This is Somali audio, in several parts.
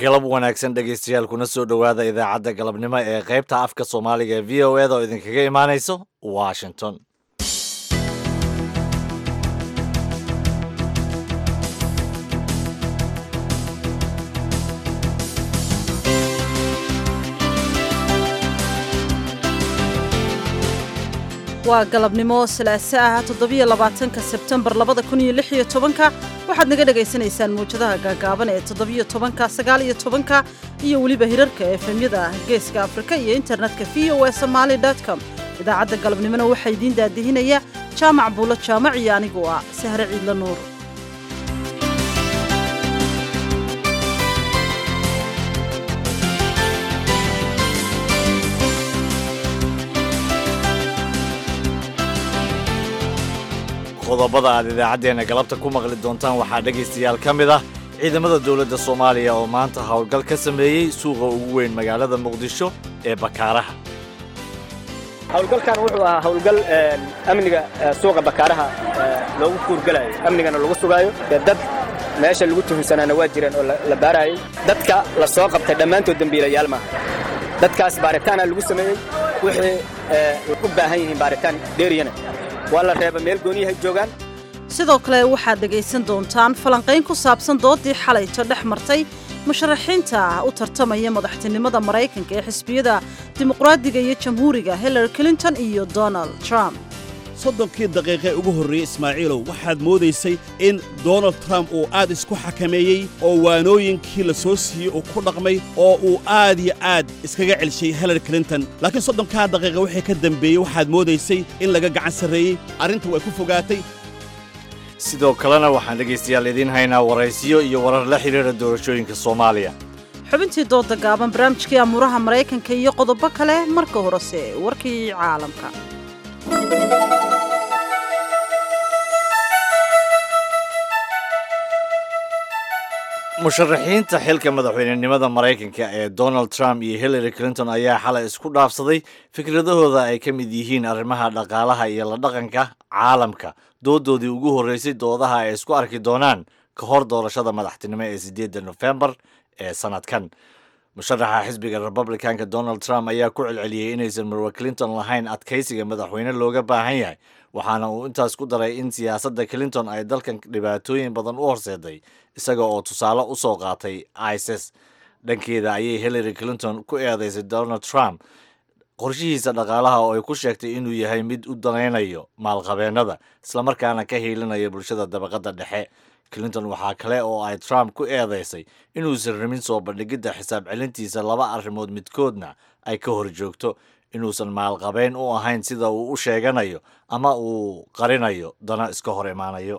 galab wanaagsan dhegaystayaal kuna soo dhowaada idaacadda galabnimo ee qaybta afka soomaaliga ee v o eda oo idinkaga imaanayso washington waa galabnimo salaaso ah toddobiyo labaatanka sebtembar labada kun iyo lix iyo tobanka waxaad naga dhagaysanaysaan mawjadaha gaagaaban ee toddobiyo tobanka sagaal iyo tobanka iyo weliba hirarka efemyada geeska afrika iyo internetka v o e somaali com idaacadda galabnimona waxaa idiin daadihinaya jaamac buulo jaamac iyo anigu ah sahre ciidla nuur qodobada aad idaacaddeenna galabta ku maqli doontaan waxaa dhegaystayaal ka mid ah ciidamada dowladda soomaaliya oo maanta howlgal ka sameeyey suuqa ugu weyn magaalada muqdisho ee bakaaraha howlgalkan wuxuu ahaa howlgal amniga suuqa bakaaraha loogu kuurgalayo amnigana lagu sugaayo dad meesha lagu tuhunsanaana waa jireen oo la baaraayey dadka la soo qabtay dhammaantood dembiilayaal maaha dadkaas baaritaana lagu sameeyey wixii u baahan yihiin baaritaan dheeriyana waa la reeba meel gooniyahay joogaan sidoo kale waxaad dhegaysan doontaan falanqayn ku saabsan doodii xalayto dhex martay musharaxiinta u tartamaya madaxtinimada maraykanka ee xisbiyada dimuqraadiga iyo jamhuuriga hillary clinton iyo donald trump soddonkii daqiiqee ugu horreeyey ismaaciilow waxaad moodaysay in donald trump uu aad isku xakameeyey oo waanooyinkii la soo siiyey uu ku dhaqmay oo uu aad iyo aad iskaga celshay hillary clinton laakiin soddonkaa daqiiqa wixii ka dembeeyey waxaad moodaysay in laga gacan sarreeyey arrinta way ku fogaatay sidoo kalena waxaan dhegaystayaal idiin haynaa waraysiyo iyo warar la xidhiidha doorashooyinka soomaaliya xubintii dooda gaaban barnaamijkii amuuraha maraykanka iyo qodobo kale marka horese warkii caalamka musharaxiinta xilka madaxweynenimada maraykanka ee donald trump iyo hillary clinton ayaa xalay isku dhaafsaday fikradahooda ay ka mid yihiin arrimaha dhaqaalaha iyo la dhaqanka caalamka doodoodii ugu horreysay doodaha ay isku arki doonaan ka hor doorashada madaxtinimo ee siddeedda nofembar ee sannadkan musharaxa xisbiga republicanka donald trump ayaa ku celceliyey inaysan marwe clinton lahayn adkaysiga madaxweyne looga baahan yahay waxaana uu intaas ku daray in siyaasadda clinton ay dalkan dhibaatooyin badan u horseeday isaga oo tusaale u soo qaatay isis dhankeeda ayay hillary clinton ku eedaysay donald trump qorshihiisa dhaqaalaha oo ay ku sheegtay inuu yahay mid u danaynayo maalqabeennada islamarkaana ka hiilinayo bulshada dabaqadda dhexe clinton waxaa kale oo ay trump ku eedaysay inuusan rabin soo bandhigidda xisaab celintiisa laba arrimood midkoodna ay ka hor joogto inuusan maalqabeyn u ahayn sida uu u sheeganayo ama uu qarinayo dana iska hor imaanayo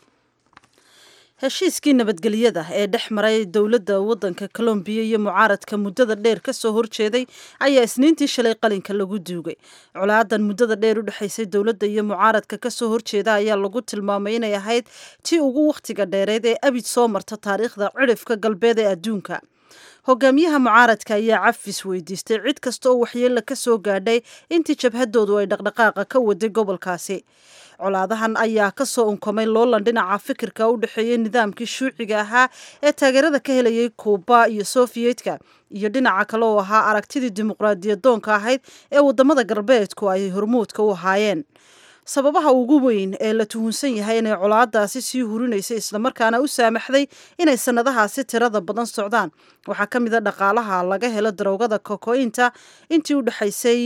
heshiiskii nabadgelyada ee dhex maray dowladda waddanka colombiya iyo mucaaradka muddada dheer ka soo horjeeday ayaa isniintii shalay qalinka lagu duugay colaadan muddada dheer u dhexaysay dowladda iyo mucaaradka ka soo horjeeda ayaa lagu tilmaamay inay ahayd tii ugu wakhtiga dheereed ee abid soo marta taariikhda cidhifka galbeed ee adduunka hogaamiyaha mucaaradka ayaa cafis weydiistay cid kasta oo waxyeella ka soo gaadhay intii jabhadoodu ay dhaqdhaqaaqa ka waday gobolkaasi colaadahan ayaa ka soo unkamay loolan dhinaca fikirka u dhexeeyey nidaamkii shuuciga ahaa ee taageerada ka helayay kuuba iyo sofiyeetka iyo dhinaca kale oo ahaa aragtidii dimuqraadiyadoonka ahayd ee wadamada galbeedku ay hormuudka u ahaayeen sababaha ugu weyn ee la tuhunsan yahay inay colaadaasi sii hurinaysay islamarkaana u saamaxday inay sannadahaasi tirada badan socdaan waxaa ka mid a dhaqaalaha laga helo daroogada kokointa intii u dhexaysay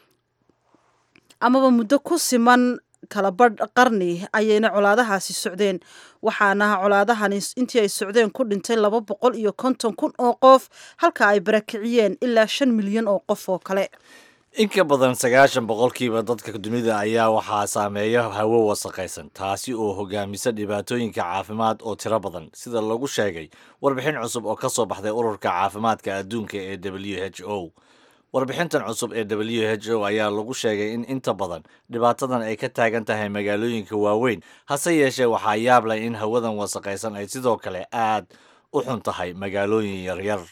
amaba muddo ku siman kalabadh qarni ayayna colaadahaasi socdeen waxaana colaadahani intii ay socdeen ku dhintay laba boqol iyo konton kun oo qof halka ay barakiciyeen ilaa shan milyan oo qof oo kale in ka badan sagaashan boqolkiiba dadka dunida ayaa waxaa saameeya hawo wasaqaysan taasi oo hogaamisa dhibaatooyinka caafimaad oo tiro badan sida lagu sheegay warbixin cusub oo ka soo baxday ururka caafimaadka adduunka ee w h o warbixintan cusub ee w h o ayaa lagu sheegay in inta badan dhibaatadan ay ka taagan tahay magaalooyinka waaweyn hase yeeshee waxaa yaab leh in hawadan wasaqaysan ay sidoo kale aad u xun tahay magaalooyin yaryar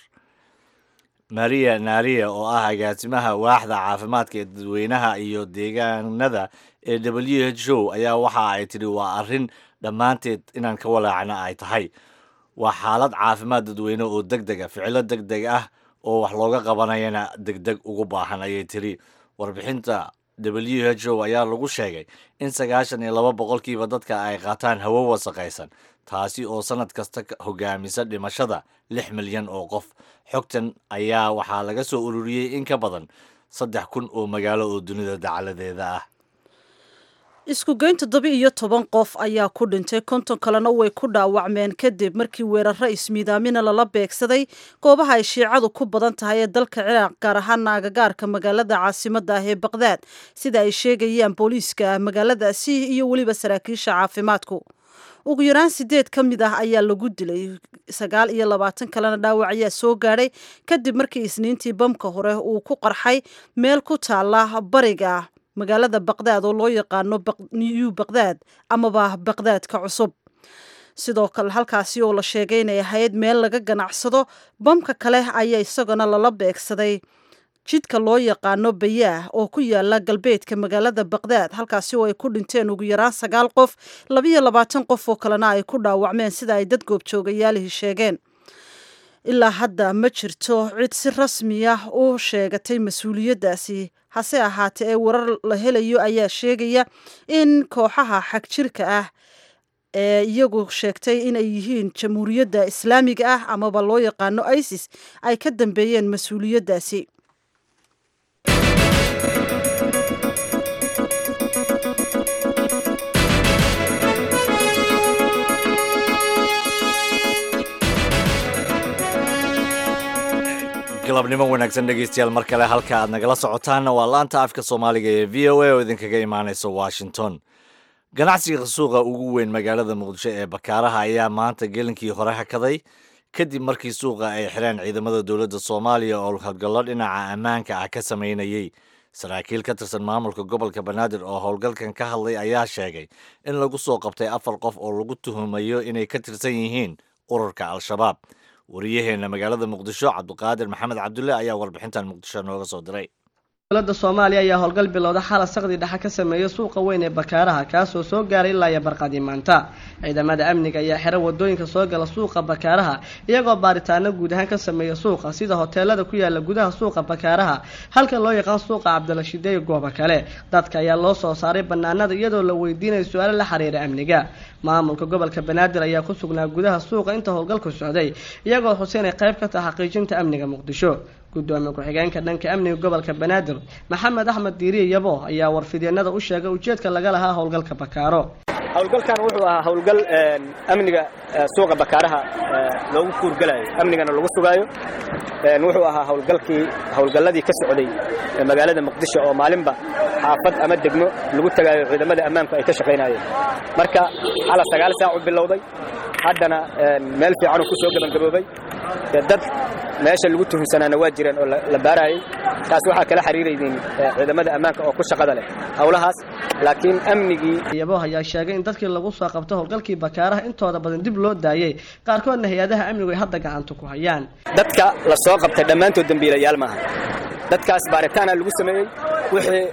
maria naria oo ah agaasimaha waaxda caafimaadka ee dadweynaha iyo deegaanada ee w h o ayaa waxa ay tidhi waa arrin dhammaanteed inaan ka walaacna ay tahay waa xaalad caafimaad dadweyne oo deg deg a ficilo deg deg ah oo wax looga qabanayana deg deg ugu baahan ayay tiri warbixinta w h o ayaa lagu sheegay in sagaashan iyo laba boqolkiiba dadka ay qaataan hawo wasaqaysan taasi oo sannad kasta hogaamisa dhimashada lix milyan oo qof xogtan ayaa waxaa laga soo ururiyey in ka badan saddex kun oo magaalo oo dunida dacaladeeda ah isku geyn toddoba iyo toban qof ayaa ku dhintay konton kalena way ku dhaawacmeen kadib markii weeraro ismiidaamina lala beegsaday goobaha ay shiicadu ku badan tahay ee dalka ciraaq gaar ahaana agagaarka magaalada caasimada ah ee baqdaad sida ay sheegayaan booliiska magaaladaasi iyo weliba saraakiisha caafimaadku ugu yaraan sideed ka mid ah ayaa lagu dilay sagaal iyo labaatan kalena dhaawac ayaa soo gaadhay kadib markii isniintii bamka hore uu ku qarxay meel ku taala bariga magaalada baqdaad oo loo yaqaano new baqdaad amaba baqdaadka cusub sidoo kale halkaasi oo la sheegay inay ahayd meel laga ganacsado bamka kale ayaa isagana lala beegsaday jidka loo yaqaano bayaah oo ku yaala galbeedka magaalada baqdaad halkaasi oo ay ku dhinteen ugu yaraan sagaal qof labiyo labaatan qof oo kalena ay ku dhaawacmeen sida ay dad goobjoogayaalihii sheegeen ilaa hadda ma jirto cid si rasmi ah u sheegatay mas-uuliyaddaasi hase ahaatee ee warar la helayo ayaa sheegaya in kooxaha xagjirka ah ee iyagu sheegtay inay yihiin jamhuuriyadda islaamiga ah amaba loo yaqaano isis ay ka dambeeyeen mas-uuliyaddaasi galabnimo wanaagsan dhegeystayaal mar kale halka aad nagala socotaanna waa laanta afka soomaaliga ee v o a oo idinkaga imaaneysa washington ganacsiga suuqa ugu weyn magaalada muqdisho ee bakaaraha ayaa maanta gelinkii hore hakaday kadib markii suuqa ay xireen ciidamada dowladda soomaaliya oo howlgallo dhinaca ammaanka ah ka sameynayey saraakiil ka tirsan maamulka gobolka banaadir oo howlgalkan ka hadlay ayaa sheegay in lagu soo qabtay afar qof oo lagu tuhumayo inay ka tirsan yihiin ururka al-shabaab wariyaheenna magaalada muqdisho cabdiqaadir maxamed cabdulle ayaa warbixintan muqdisho nooga soo diray dowladda soomaaliya ayaa howlgal bilowda xala saqdi dhexe ka sameeyay suuqa weyn ee bakaaraha kaasoo soo gaaray ilaa iyo barqadii maanta ciidamada amniga ayaa xira wadooyinka soo gala suuqa bakaaraha iyagoo baaritaano guud ahaan ka sameeya suuqa sida hoteelada ku yaala gudaha suuqa bakaaraha halka loo yaqaan suuqa cabdilashiide iyo goobo kale dadka ayaa loo soo saaray banaanada iyadoo la weydiinayo su-aalo la xiriira amniga maamulka gobolka banaadir ayaa ku sugnaa gudaha suuqa inta howlgalku socday iyagoo xuseen ay qayb ka taha xaqiijinta amniga muqdisho gudoomiye ku-xigeenka dhanka amniga gobolka banaadir maxamed axmed diiriye yabo ayaa warfidyeenada u sheegay ujeedka laga lahaa howlgalka bakaaro howlgalkan wuxuu ahaa howlgal amniga suuqa bakaaraha loogu kuurgalayo amnigana lagu sugaayo wuxuu ahaa howlgalkii howlgalladii ka socday magaalada muqdisho oo maalinba xaafad ama degmo lagu tagaayo ciidamada ammaanku ay ka shaqaynayeen marka xala sagaal saac u bilowday haddana meel fiicanuu ku soo gebangaboobay dad meesha lagu tuhunsanaana waa jireen oo la baarayay taas waxaa kala xiriiraydeen ciidamada ammaanka oo ku shaqada leh howlahaas laakiin amnigii yabo ayaa sheegay in dadkii lagu soo qabto howlgalkii bakaaraha intooda badan dib loo daayey qaarkoodna hay-adaha amnigu ay hadda gacanta ku hayaan dadka la soo qabtay dhammaantood dembiilayaal maaha dadkaas baaritaana lagu sameeyey wixii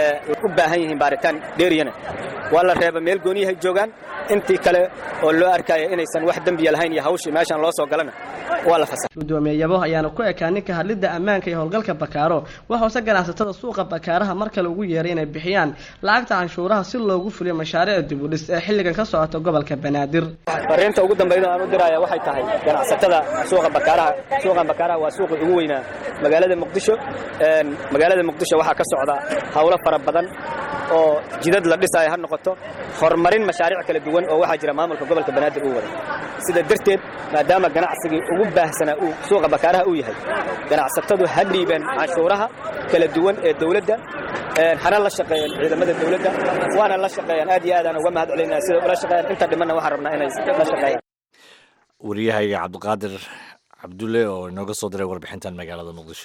u baahan yihiin baaritaan dheeriyana waa la reeba meel gooniyahay joogaan intii kale oo loo arkaya inaysan wax dembiya lahayn iyo hawshii meeshaan loo soo galana waa la fasax gudoomiye yabo ayaana ku ekaa ninka hadlidda ammaanka iyo howlgalka bakaaro waxuuse ganacsatada suuqa bakaaraha mar kale ugu yeeray inay bixiyaan lacagta canshuuraha si loogu fuliyo mashaariic dibudhis ee xilligan ka socota gobolka banaadir fariinta ugu dambayda aan u diraya waxay tahay ganacsatada suuqa bakaaraha suuqan bakaaraha waa suuqii ugu weynaa magaalada muqdisho magaalada muqdisho waxaa ka socda howlo fara badan oo jidad la dhisaayo ha noqoto horumarin mashaariic kala duwan oo waxaa jira maamulka gobolka banaadir uu wada sida darteed maadaama ganacsigii ugu baahsanaa uu suuqa bakaaraha uu yahay ganacsatadu ha dhiibeen canshuuraha kala duwan ee dowladda hana la shaqeeyeen ciidamada dowladda waana la shaqeeyaan aad iyo aadaan uga mahad celinaa sida ula shaqeeyaan inta dhimanna waxaan rabnaa inay la shaqeeyaan wariyahayga cabdiqaadir cabdulle oo inooga soo diray warbixintan magaalada muqdisho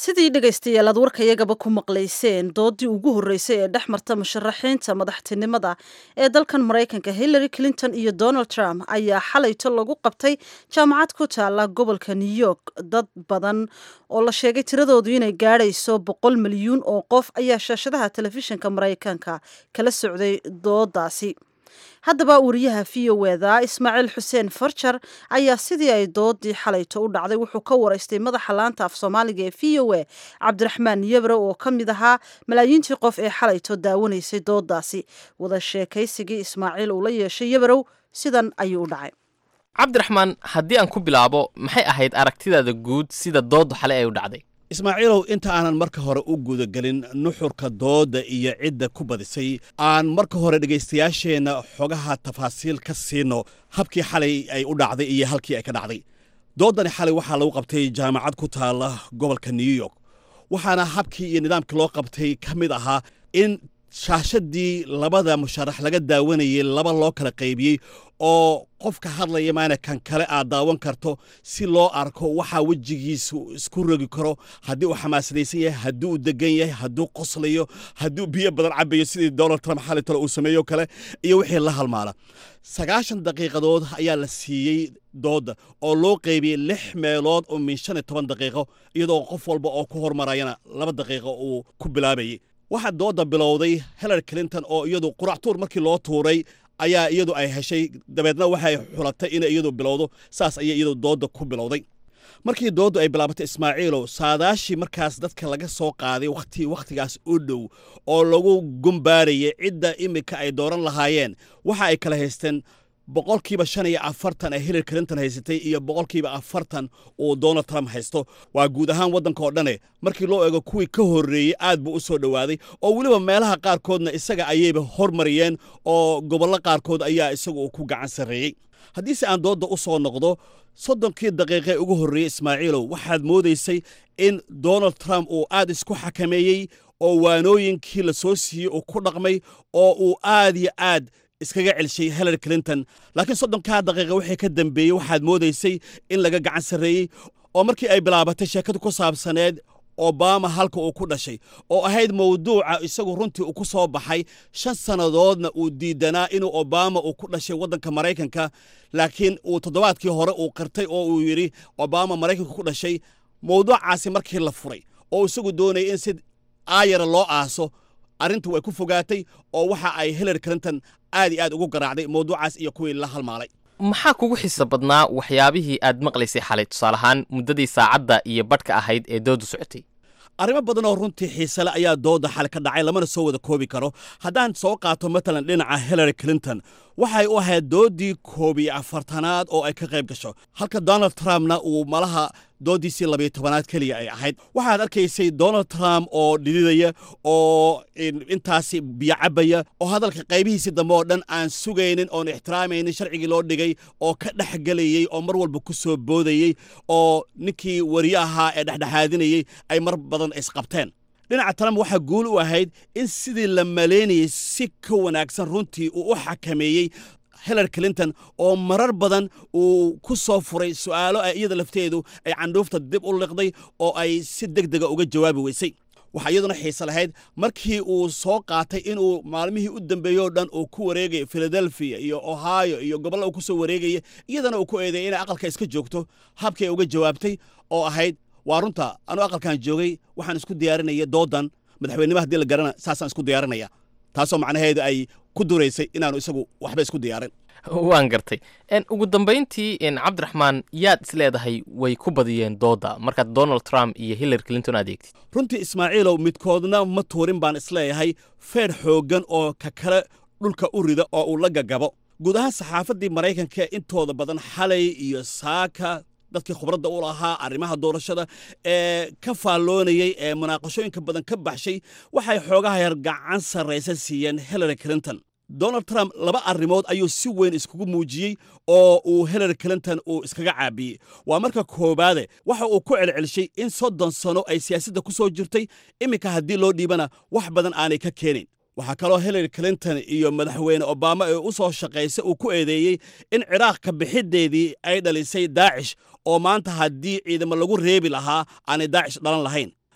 sidii dhegaystayaal aad warkayagaba ku maqlayseen doodii ugu horreysay ee dhex marta musharaxiinta madaxtinimada ee dalkan maraykanka hillary clinton iyo donald trump ayaa xalayto lagu qabtay jaamacad ku taala gobolka new york dad badan oo la sheegay tiradoodu inay gaadhayso boqol milyuun oo qof ayaa shaashadaha telefishinka maraykanka kala socday doodaasi haddaba wariyaha v o eda ismaaciil xuseen farjar ayaa sidii ay doodii xalayto u dhacday wuxuu ka waraystay madaxa laanta af soomaaliga ee v o a cabdiraxmaan yabro oo ka mid ahaa malaayiintii qof ee xalayto daawanaysay doodaasi wada sheekaysigii ismaaciil uu la yeeshay yabrow sidan ayuu u dhacay cabdiraxmaan haddii aan ku bilaabo maxay ahayd aragtidaada guud sida dooddu xalay ay u dhacday ismaaciilow inta aanan marka hore u gudagelin nuxurka doodda iyo cidda ku badisay aan marka hore dhegaystayaasheenna xogaha tafaasiil ka siino habkii xalay ay u dhacday iyo halkii ay ka dhacday dooddani xalay waxaa lagu qabtay jaamacad ku taala gobolka new york waxaana habkii iyo nidaamkii loo qabtay ka mid ahaa in shaashadii labada musharax laga daawanayay laba loo kala qaybiyey oo qofka hadlaya maana kan kale aad daawan karto si loo arko waxaa wejigiisu isku rogi karo haddii uu xamaasadaysan yahay haddii uu degan yahay hadduu qoslayo hadduu biyo badan cabayo sidii donald trump xali tale uu sameeyo kale iyo wixii la halmaala sagaashan daqiiqadood ayaa la siiyey doodda oo loo qaybiyey lix meelood oo min shan iyo toban daqiiqo iyadoo qof walba oo ku hormarayana laba daqiiqo uu ku bilaabayay waxaa doodda bilowday hillary clinton oo iyadu quractuur markii loo tuuray ayaa iyadu ay heshay dabeedna waxay xulatay inay iyadu bilowdo saas ayay iyadu doodda ku bilowday markii dooddu ay bilaabatay ismaaciilow saadaashii markaas dadka laga soo qaaday wakhti wakhtigaas u dhow oo lagu gumbaarayay cidda iminka ay dooran lahaayeen waxa ay kala haysteen boqolkiiba shan iyo afartan ee hillary clinton haysatay iyo boqolkiiba afartan uu donald trump haysto waa guud ahaan waddanka oo dhane markii loo eego kuwii ka horreeyey aad buu u soo dhowaaday oo weliba meelaha qaarkoodna isaga ayayba hormariyeen oo gobollo qaarkood ayaa isagu ku gacan sarreeyey haddiise aan doodda u soo noqdo soddonkii daqiiqee ugu horreeyey ismaaciilow waxaad moodaysay in donald trump uu aad isku xakameeyey oo waanooyinkii la soo siiyey uu ku dhaqmay oo uu aad iyo aad iskaga celshay hillary clinton laakiin soddonkaa daqiiqa wixii ka dambeeyey waxaad moodaysay in laga gacan sarreeyey oo markii ay bilaabatay sheekadu ku saabsaneed obama halka uu ku dhashay oo ahayd mawduuca isagu runtii uu ku soo baxay shan sannadoodna uu diidanaa inuu obama uu ku dhashay waddanka maraykanka laakiin uu toddobaadkii hore uu qirtay oo uu yidhi obama maraykanka ku dhashay mawduucaasi markii la furay oo isagu doonayay in si aayara loo aaso arrintu way ku fogaatay oo waxa ay hillary clinton aad iyo aad ugu garaacday mawduucaas iyo kuwii la halmaalay maxaa kugu xiisa badnaa waxyaabihii aad maqlaysay xalay tusaale ahaan muddadii saacadda iyo badhka ahayd ee dooddu socotay arrimo badan oo runtii xiisale ayaa doodda xal ka dhacay lamana soo wada koobi karo haddaan soo qaato matalan dhinaca hillary clinton waxay u ahayd dooddii koob iyo afartanaad oo ay ka qayb gasho halka donald trumpna uu malaha dooddiisii labiyo tobanaad keliya ay ahayd waxaad arkaysay donald trump oo dhididaya oo intaasi biyo cabaya oo hadalka qaybihiisii dambe oo dhan aan sugaynin oon ixtiraamaynin sharcigii loo dhigay oo ka dhexgelayey oo mar walba ku soo boodayey oo ninkii wariye ahaa ee dhexdhexaadinayey ay mar badan isqabteen dhinaca trump waxaa guul u ahayd in sidii la maleynayey si ka wanaagsan runtii uu u xakameeyey hillary clinton oo marar badan uu ku soo furay su'aalo ay iyada lafteedu ay candhuufta dib u liqday oo ay si deg dega uga jawaabi weysay waxaa iyaduna xiise lahayd markii uu soo qaatay inuu maalmihii u dambeeyey o dhan uu ku wareegaya philadelphia iyo ohio iyo gobolla uu ku soo wareegaya iyadana uu ku eedeeyay inay aqalka iska joogto habkii ay uga jawaabtay oo ahayd waa runta anuu aqalkan joogay waxaan isku diyaarinaya doodan madaxweynima haddii la garana saasaan isku diyaarinaya taasoo macnaheedu ay ku duraysay inaanu isagu waxba isku diyaarin waan gartay ugu dambayntii cabdiraxmaan yaad is leedahay way ku badiyeen doodda markaad donald trump iyo hillary clinton adeegtid runtii ismaaciilow midkoodna ma tuurin baan isleeyahay feer xooggan oo ka kale dhulka u rida oo uu la gagabo guud ahaan saxaafaddii maraykanka intooda badan xalay iyo saaka dadkii khubradda u lahaa arrimaha doorashada ee ka faalloonayey ee munaaqashooyinka badan ka baxshay waxay xoogaha yar gacan sarraysa siiyeen hillary clinton donald trump laba arrimood ayuu si weyn iskugu muujiyey oo uu hillary clinton uu iskaga caabiyey waa marka koowaade waxa uu ku celcelshay in soddon sano ay siyaasadda ku soo jirtay iminka haddii loo dhiibana wax badan aanay ka keenayn waxaa kaloo hillary clinton iyo madaxweyne obama ee u soo shaqaysay uu ku eedeeyey in ciraaq ka bixiddeedii ay dhalisay daacish oo maanta haddii ciidamo lagu reebi lahaa aanay daacish dhalan lahayn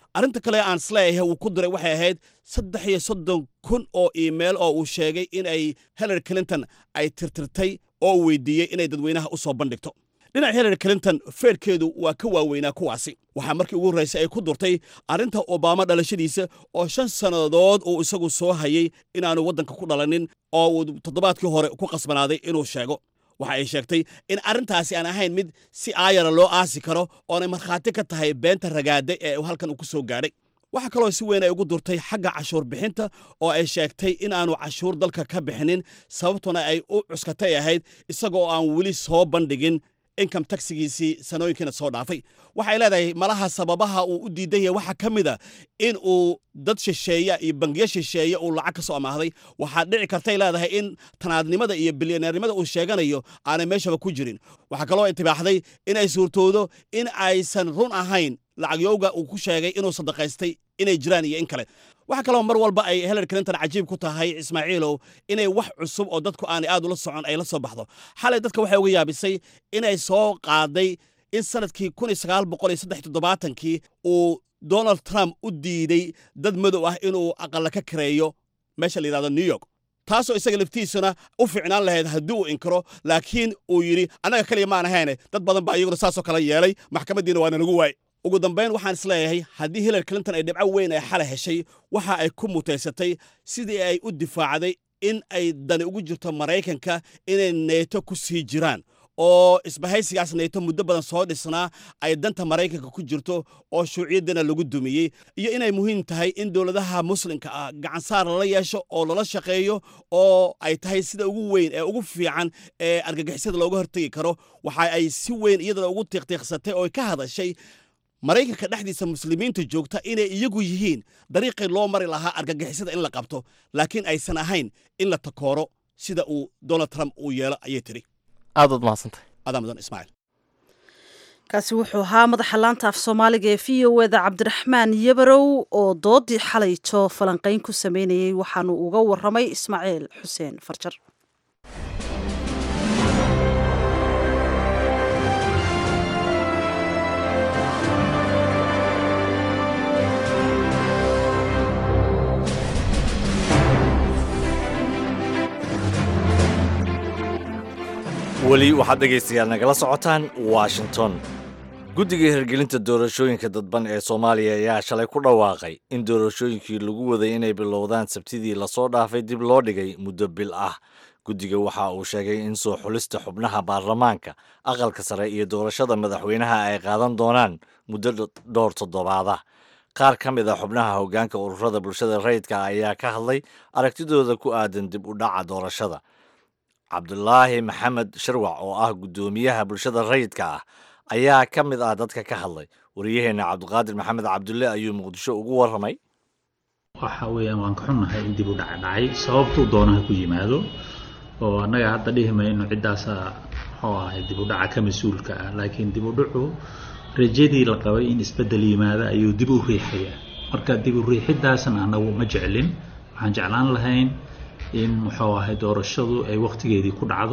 arrinta kale aan isleeyahay uu ku diray waxay ahayd saddex iyo soddon kun oo iimayl oo uu sheegay in ay hillary clinton ay tirtirtay oo uu weydiiyey inay dadweynaha u soo bandhigto dhinaca hillary clinton feerkeedu waa ka waaweynaa kuwaasi waxaa markii ugu horraysay ay ku durtay arrinta obama dhalashadiisa oo shan sannadood uu isagu soo hayay inaanu waddanka ku dhalanin oo uu toddobaadkii hore ku qasbanaaday inuu sheego waxa ay sheegtay in arrintaasi aan ahayn mid si aayara loo aasi karo oonay markhaati ka tahay beenta ragaada ee halkan uu ku soo gaadhay waxaa kaloo si weyn ay ugu durtay xagga cashuur bixinta oo ay sheegtay in aanu cashuur dalka ka bixinin sababtuna ay u cuskatay ahayd isagoo aan weli soo bandhigin income taxigiisii sanooyinkiina soo dhaafay waxay leedahay malaha sababaha uu u diidan yahay waxaa ka mid a in uu dad shisheeya iyo bangiyo shisheeye uu lacag ka soo amaahday waxaa dhici kartay leedahay in tanaadnimada iyo bilyaneernimada uu sheeganayo aanay meeshaba ku jirin waxaa kaloo intibaaxday in ay suurtoodo in aysan run ahayn lacagyowga uu ku sheegay inuu sadaqaystay inay jiraan iyo in kale waxaa kaloo mar walba ay hillary clinton cajiib ku tahay ismaaciilow inay wax cusub oo dadku aanay aad ula socon ay la soo baxdo xalay dadka waxay uga yaabisay inay soo qaaday in sanadkii kii uu donald trump u diiday dad madow ah inuu aqalla ka kareeyo meesha la yidhahdo new york taasoo isaga laftiisuna u fiicnaan lahayd haddii uu inkiro laakiin uu yidhi annaga keliya maan ahayne dad badan baa iyaguna saasoo kala yeelay maxkamaddiina waana nagu waay ugu dambayn waxaan isleeyahay haddii hillary clinton ay dhibco weyn ay xalay heshay waxa ay ku mutaysatay sidii ay u difaacday in ay dani ugu jirto maraykanka inay neeto ku sii jiraan oo isbahaysigaas neeto muddo badan soo dhisnaa ay danta maraykanka ku jirto oo shuuciyaddana lagu dumiyey iyo inay muhiim tahay in dowladaha muslimka ah gacansaar lala yeesho oo lala shaqeeyo oo ay tahay sida ugu weyn ee ugu fiican ee argagixisada looga hortegi karo waxa ay si weyn iyadana ugu tiiqtiiqsatay oo ka hadashay maraykanka dhexdiisa muslimiinta joogta inay iyagu yihiin dariiqii loo mari lahaa argagixisada in la qabto laakiin aysan ahayn in la takooro sida uu donald trump uu yeelo ayay tiri aad waad mahadsantahay adaa mudan ismaaciil kaasi wuxuu ahaa madaxa laanta af soomaaliga ee v o eda cabdiraxmaan yabarow oo doodii xalayto falanqayn ku sameynayey waxaanu uga waramay ismaaciil xuseen farjar weli waxaad dhegaystayaal nagala socotaan washington guddiga hirgelinta doorashooyinka dadban ee soomaaliya ayaa shalay ku dhawaaqay in doorashooyinkii lagu waday inay bilowdaan sabtidii lasoo dhaafay dib loo dhigay muddo bil ah guddiga waxa uu sheegay in soo xulista xubnaha baarlamaanka aqalka sare iyo doorashada madaxweynaha ay qaadan doonaan muddo dhowr toddobaada qaar ka mid a xubnaha hoggaanka ururada bulshada rayidka ayaa ka hadlay aragtidooda ku aadan dib u dhaca doorashada cabdulaahi maxamed sharwac oo ah guddoomiyaha bulshada rayidka ah ayaa ka mid ah dadka ka hadlay wariyaheenna cabdiqaadir maxamed cabdulle ayuu muqdisho ugu warramay waxa weeyaan waan ka xunnahay in dib u dhac dhacay sababtuu doonaha ku yimaado oo annaga hadda dhihi mayno ciddaasa muxuu ahay dib u dhaca ka mas-uulka ah laakiin dib u dhacu rajadii la qabay in isbeddel yimaado ayuu dib u riixaya marka dib u riixiddaasna annagu ma jeclin waxaan jeclaan lahayn in muxuu ahay doorashadu ay wakhtigeedii ku dhacdo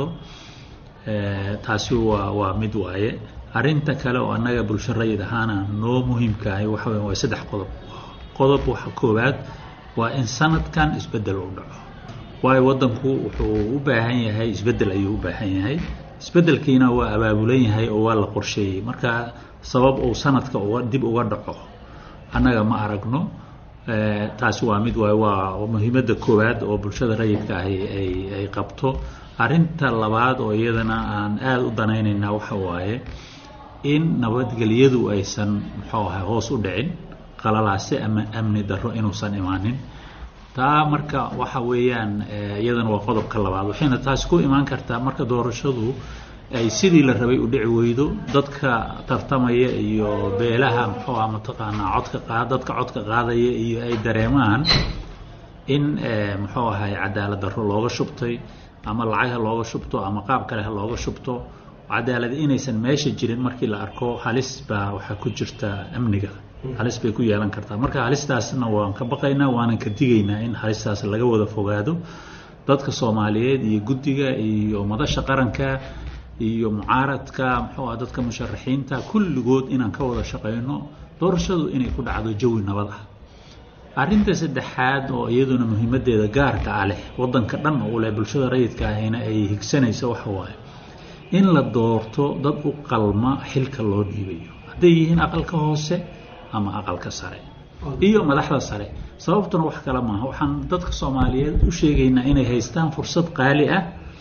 taasi waa waa mid waaye arrinta kale oo annaga bulsho rayid ahaana noo muhiimkahay waxa weya waa saddex qodob qodob waxa koowaad waa in sanadkan isbeddel u dhaco waayo waddanku wuxuu u baahan yahay isbeddel ayuu u baahan yahay isbeddelkiina waa abaabulan yahay oo waa la qorsheeyey marka sabab uu sanadka uga dib uga dhaco annaga ma aragno taasi waa mid waay waa muhiimadda koowaad oo bulshada rayidka ahi ay ay qabto arrinta labaad oo iyadana aan aada u danaynaynaa waxa waaye in nabadgelyadu aysan muxuu ahay hoos u dhicin qalalaase ama amni darro inuusan imaanin taa marka waxa weeyaan iyadana waa qodobka labaad waxayna taasi ku imaan kartaa marka doorashadu ay sidii la rabay u dhici weydo dadka tartamaya iyo beelaha muxuu ah mataqaanaa codka qaad dadka codka qaadaya iyo ay dareemaan in muxuu ahay cadaalad darro looga shubtay ama lacag ha looga shubto ama qaab kale ha looga shubto cadaalad inaysan meesha jirin markii la arko halis baa waxaa ku jirta amniga halis bay ku yeelan kartaa marka halistaasna waan ka baqaynaa waanan ka digaynaa in halistaas laga wada fogaado dadka soomaaliyeed iyo guddiga iyo madasha qaranka iyo mucaaradka muxuu ah dadka musharaxiinta kulligood inaan ka wada shaqayno doorashadu inay ku dhacdo jawi nabad ah arrinta saddexaad oo iyaduna muhiimadeeda gaarka ah leh wadanka dhan oo leh bulshada rayidka ahina ay higsanayso waxa waaye in la doorto dad u qalma xilka loo dhiibayo hadday yihiin aqalka hoose ama aqalka sare iyo madaxda sare sababtuna wax kale maaha waxaan dadka soomaaliyeed u sheegaynaa inay haystaan fursad qaali ah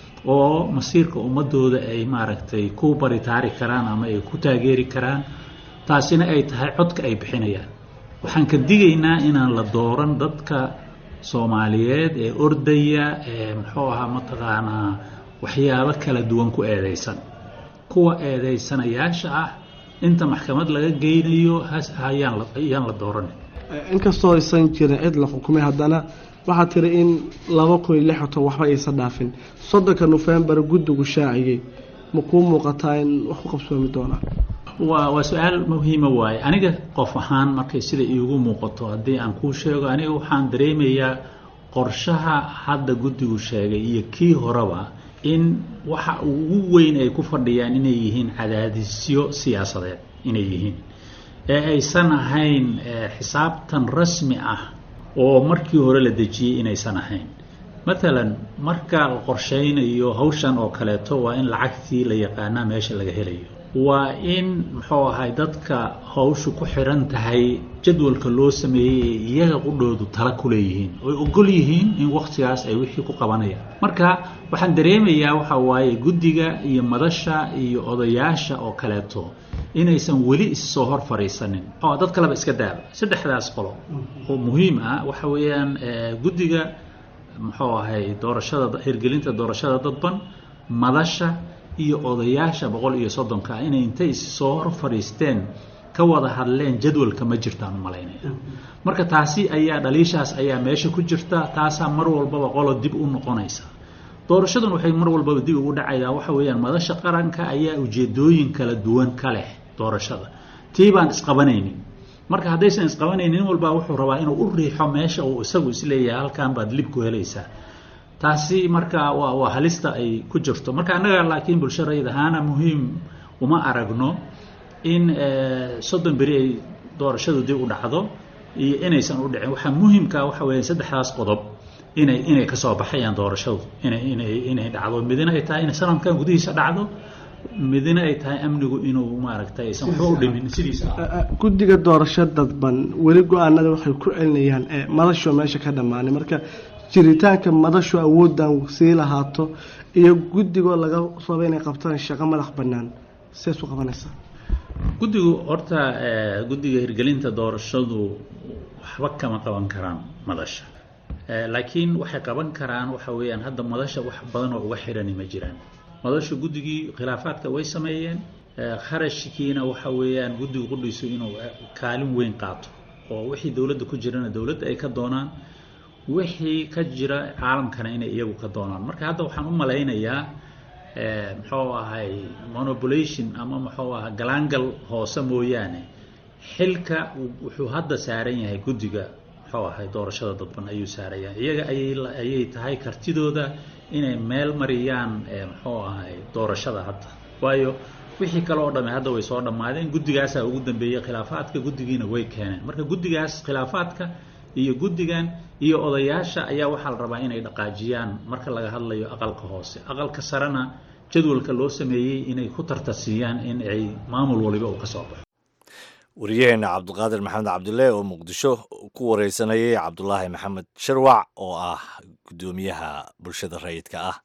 oo masiirka ummadooda ay maaragtay ku baritaari karaan ama ay ku taageeri karaan taasina ay tahay codka ay bixinayaan waxaan ka digaynaa inaan la dooran dadka soomaaliyeed ee ordaya ee muxuu ahaa mataqaanaa waxyaabo kala duwan ku eedeysan kuwa eedeysanayaasha ah inta maxkamad laga geynayo ayaan la dooran inkastoo aysan jirin cid la xukumay haddana waxaa tiri in laba kun iyo lixatan waxba aysan dhaafin soddonka nofembar guddigu shaaciyey ma kuu muuqataa in wax ku qabsoomi doonaa waa waa su-aal muhiima waaye aniga qof ahaan markay sida iigu muuqato haddii aan kuu sheego aniga waxaan dareemayaa qorshaha hadda guddigu sheegay iyo kii horeba in waxa ugu weyn ay ku fadhiyaan inay yihiin cadaadisyo siyaasadeed inay yihiin ee aysan ahayn xisaabtan rasmi ah oo markii hore la dejiyey inaysan ahayn matalan marka la qorshaynayo hawshan oo kaleeto waa in lacagtii la yaqaanaa meesha laga helayo waa in muxuu ahay dadka hawshu ku xiran tahay jadwalka loo sameeyey ee iyaga qudhoodu tala ku leeyihiin oy ogol yihiin in wakhtigaas ay wixii ku qabanayaan marka waxaan dareemayaa waxa waaye guddiga iyo madasha iyo odayaasha oo kaleeto inaysan weli issoo hor fadhiisanin oo dad kaleba iska daaba saddexdaas qolo oo muhiim ah waxa weeyaan guddiga muxuu ahay doorashada hirgelinta doorashada dadban madasha iyo odayaasha boqol iyo soddonka inay intay issoo hor fadhiisteen ka wada hadleen jadwalka ma jirtaan u malaynaya marka taasi ayaa dhaliishaas ayaa meesha ku jirta taasaa mar walbaba qolo dib u noqonaysa doorashadun waxay mar walbaba dib ugu dhacaydaa waxa weeyaan madasha qaranka ayaa ujeedooyin kala duwan ka leh doorashada tii baan isqabanaynin marka haddaysan isqabanaynin nin walbaa wuxuu rabaa inuu u riixo meesha uu isagu isleeyahay halkan baad lib ku helaysaa taasi marka waa waa halista ay ku jirto marka annaga laakiin bulsho rayid ahaana muhiim uma aragno in soddon beri ay doorashadu dib u dhacdo iyo inaysan u dhicin waxaa muhiimka waxa weeye saddexdaas qodob inay inay kasoo baxayaan doorashadu inay inay inay dhacdo midina ay tahay inay sanadkan gudihiisa dhacdo midina ay tahay amnigu inuu maaragtay aysan waxba u dhimin sidiisa guddiga doorasho dadban weli go-aanada waxay ku celinayaan madasho meesha ka dhammaanay marka jiritaanka madashu awooddan sii lahaato iyo guddigoo laga rabo inay qabtaan shaqo madax bannaan sidaas u qabanaysaa guddigu horta guddiga hirgelinta doorashadu waxba kama qaban karaan madasha laakiin waxay qaban karaan waxa weeyaan hadda madasha wax badan oo uga xirani ma jiraan madasha guddigii khilaafaadka way sameeyeen kharashkiina waxa weeyaan guddigu qudhiisu inuu kaalin weyn qaato oo wixii dowladda ku jirana dowladda ay ka doonaan wixii ka jira caalamkana inay iyagu ka doonaan marka hadda waxaan u malaynayaa muxuu ahay monopolation ama muxuu aha galaangal hoose mooyaane xilka wuxuu hadda saaran yahay guddiga muxuu ahay doorashada dadban ayuu saaran yahay iyaga ayay ayay tahay kartidooda inay meel mariyaan muxuu ahay doorashada hadda waayo wixii kale oo dhamme hadda way soo dhammaadeen guddigaasaa ugu dambeeyey khilaafaadka guddigiina way keeneen marka guddigaas khilaafaadka iyo guddigan iyo odayaasha ayaa waxaa la rabaa inay dhaqaajiyaan marka laga hadlayo aqalka hoose aqalka sarena jadwalka loo sameeyey inay ku tartarsiiyaan in ay maamul waliba uu ka soo baxo wariyaheena cabdiqaadir maxamed cabdille oo muqdisho ku wareysanayay cabdulaahi maxamed sharwac oo ah guddoomiyaha bulshada rayidka ah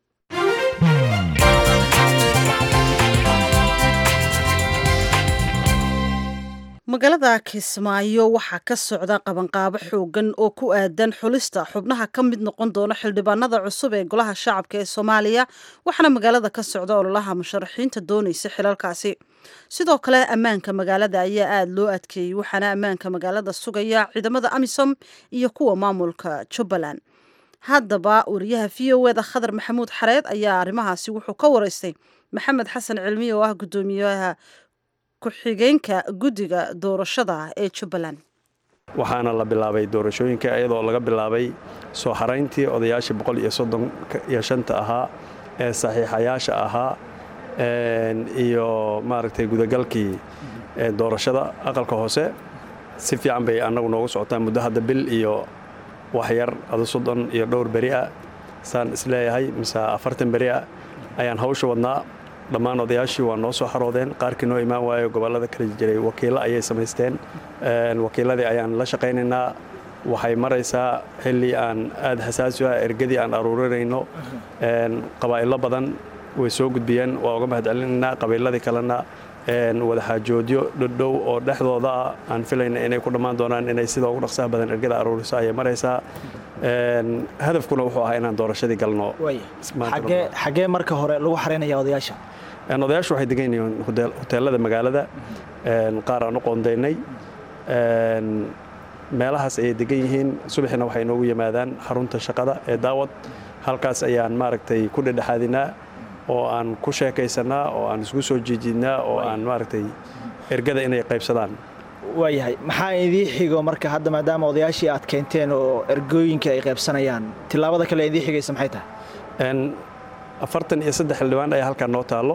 magaalada kismaayo waxaa ka socda qabanqaabo xoogan oo ku aadan xulista xubnaha ka mid noqon doona xildhibaanada cusub ee golaha shacabka ee soomaaliya waxaana magaalada ka socda ololaha musharaxiinta doonaysa xilalkaasi sidoo kale ammaanka magaalada ayaa aada loo adkeeyey waxaana ammaanka magaalada sugaya ciidamada amisom iyo kuwa maamulka jubbaland haddaba wariyaha v o eda khadar maxamuud xareed ayaa arrimahaasi wuxuu ka wareystay maxamed xasan cilmi oo ah guddoomiyaha ku-xigeenka guddiga doorashada ee jubbaland waxaana la bilaabay doorashooyinka iyadoo laga bilaabay soo xarayntii odayaashii boqol iyo soddon iyo shanta ahaa ee saxiixayaasha ahaa iyo maaragtay gudagalkii doorashada aqalka hoose si fiican bay annagu noogu socotaa muddo hadda bil iyo waxyar adu soddon iyo dhowr beri ah saan isleeyahay mise afartan beri ah ayaan hawsha wadnaa dhammaan odayaashii waa noo soo xaroodeen qaarkii noo imaan waayo gobollada kala jiray wakiillo ayay samaysteen wakiilladii ayaan la shaqaynaynaa waxay maraysaa xilli aan aad xasaasi ah ergadii aan aruurinayno qabaa'ilo badan way soo gudbiyeen waa uga mahad celinaynaa qabiiladii kalena wadaxaajoodyo dhodhow oo dhexdooda ah aan filayna inay ku dhammaan doonaan inay sida ugu dhaqsaha badan ergada aruuriso ayay maraysaa hadafkuna wuxuu ahaa inaan doorashadii galno xagee marka hore lagu xaraynaya odayaasha odayaashu waxay degan yihiin hoteelada magaalada qaar aan u qoondaynay meelahaas ayay degan yihiin subaxina waxay noogu yimaadaan xarunta shaqada ee daawad halkaas ayaan maaragtay ku dhedhexaadinaa oo aan ku sheekaysanaa oo aan isku soo jiijidnaa oo aan maaragtay ergada inay qaybsadaan waayahay maxaa idii xigo marka hadda maadaama odayaashii aad keenteen oo ergooyinka ay qaybsanayaan tillaabada kale idii xigaysa maxay tahay afartan iyo saddex xildhibaan ayaa halkaa noo taallo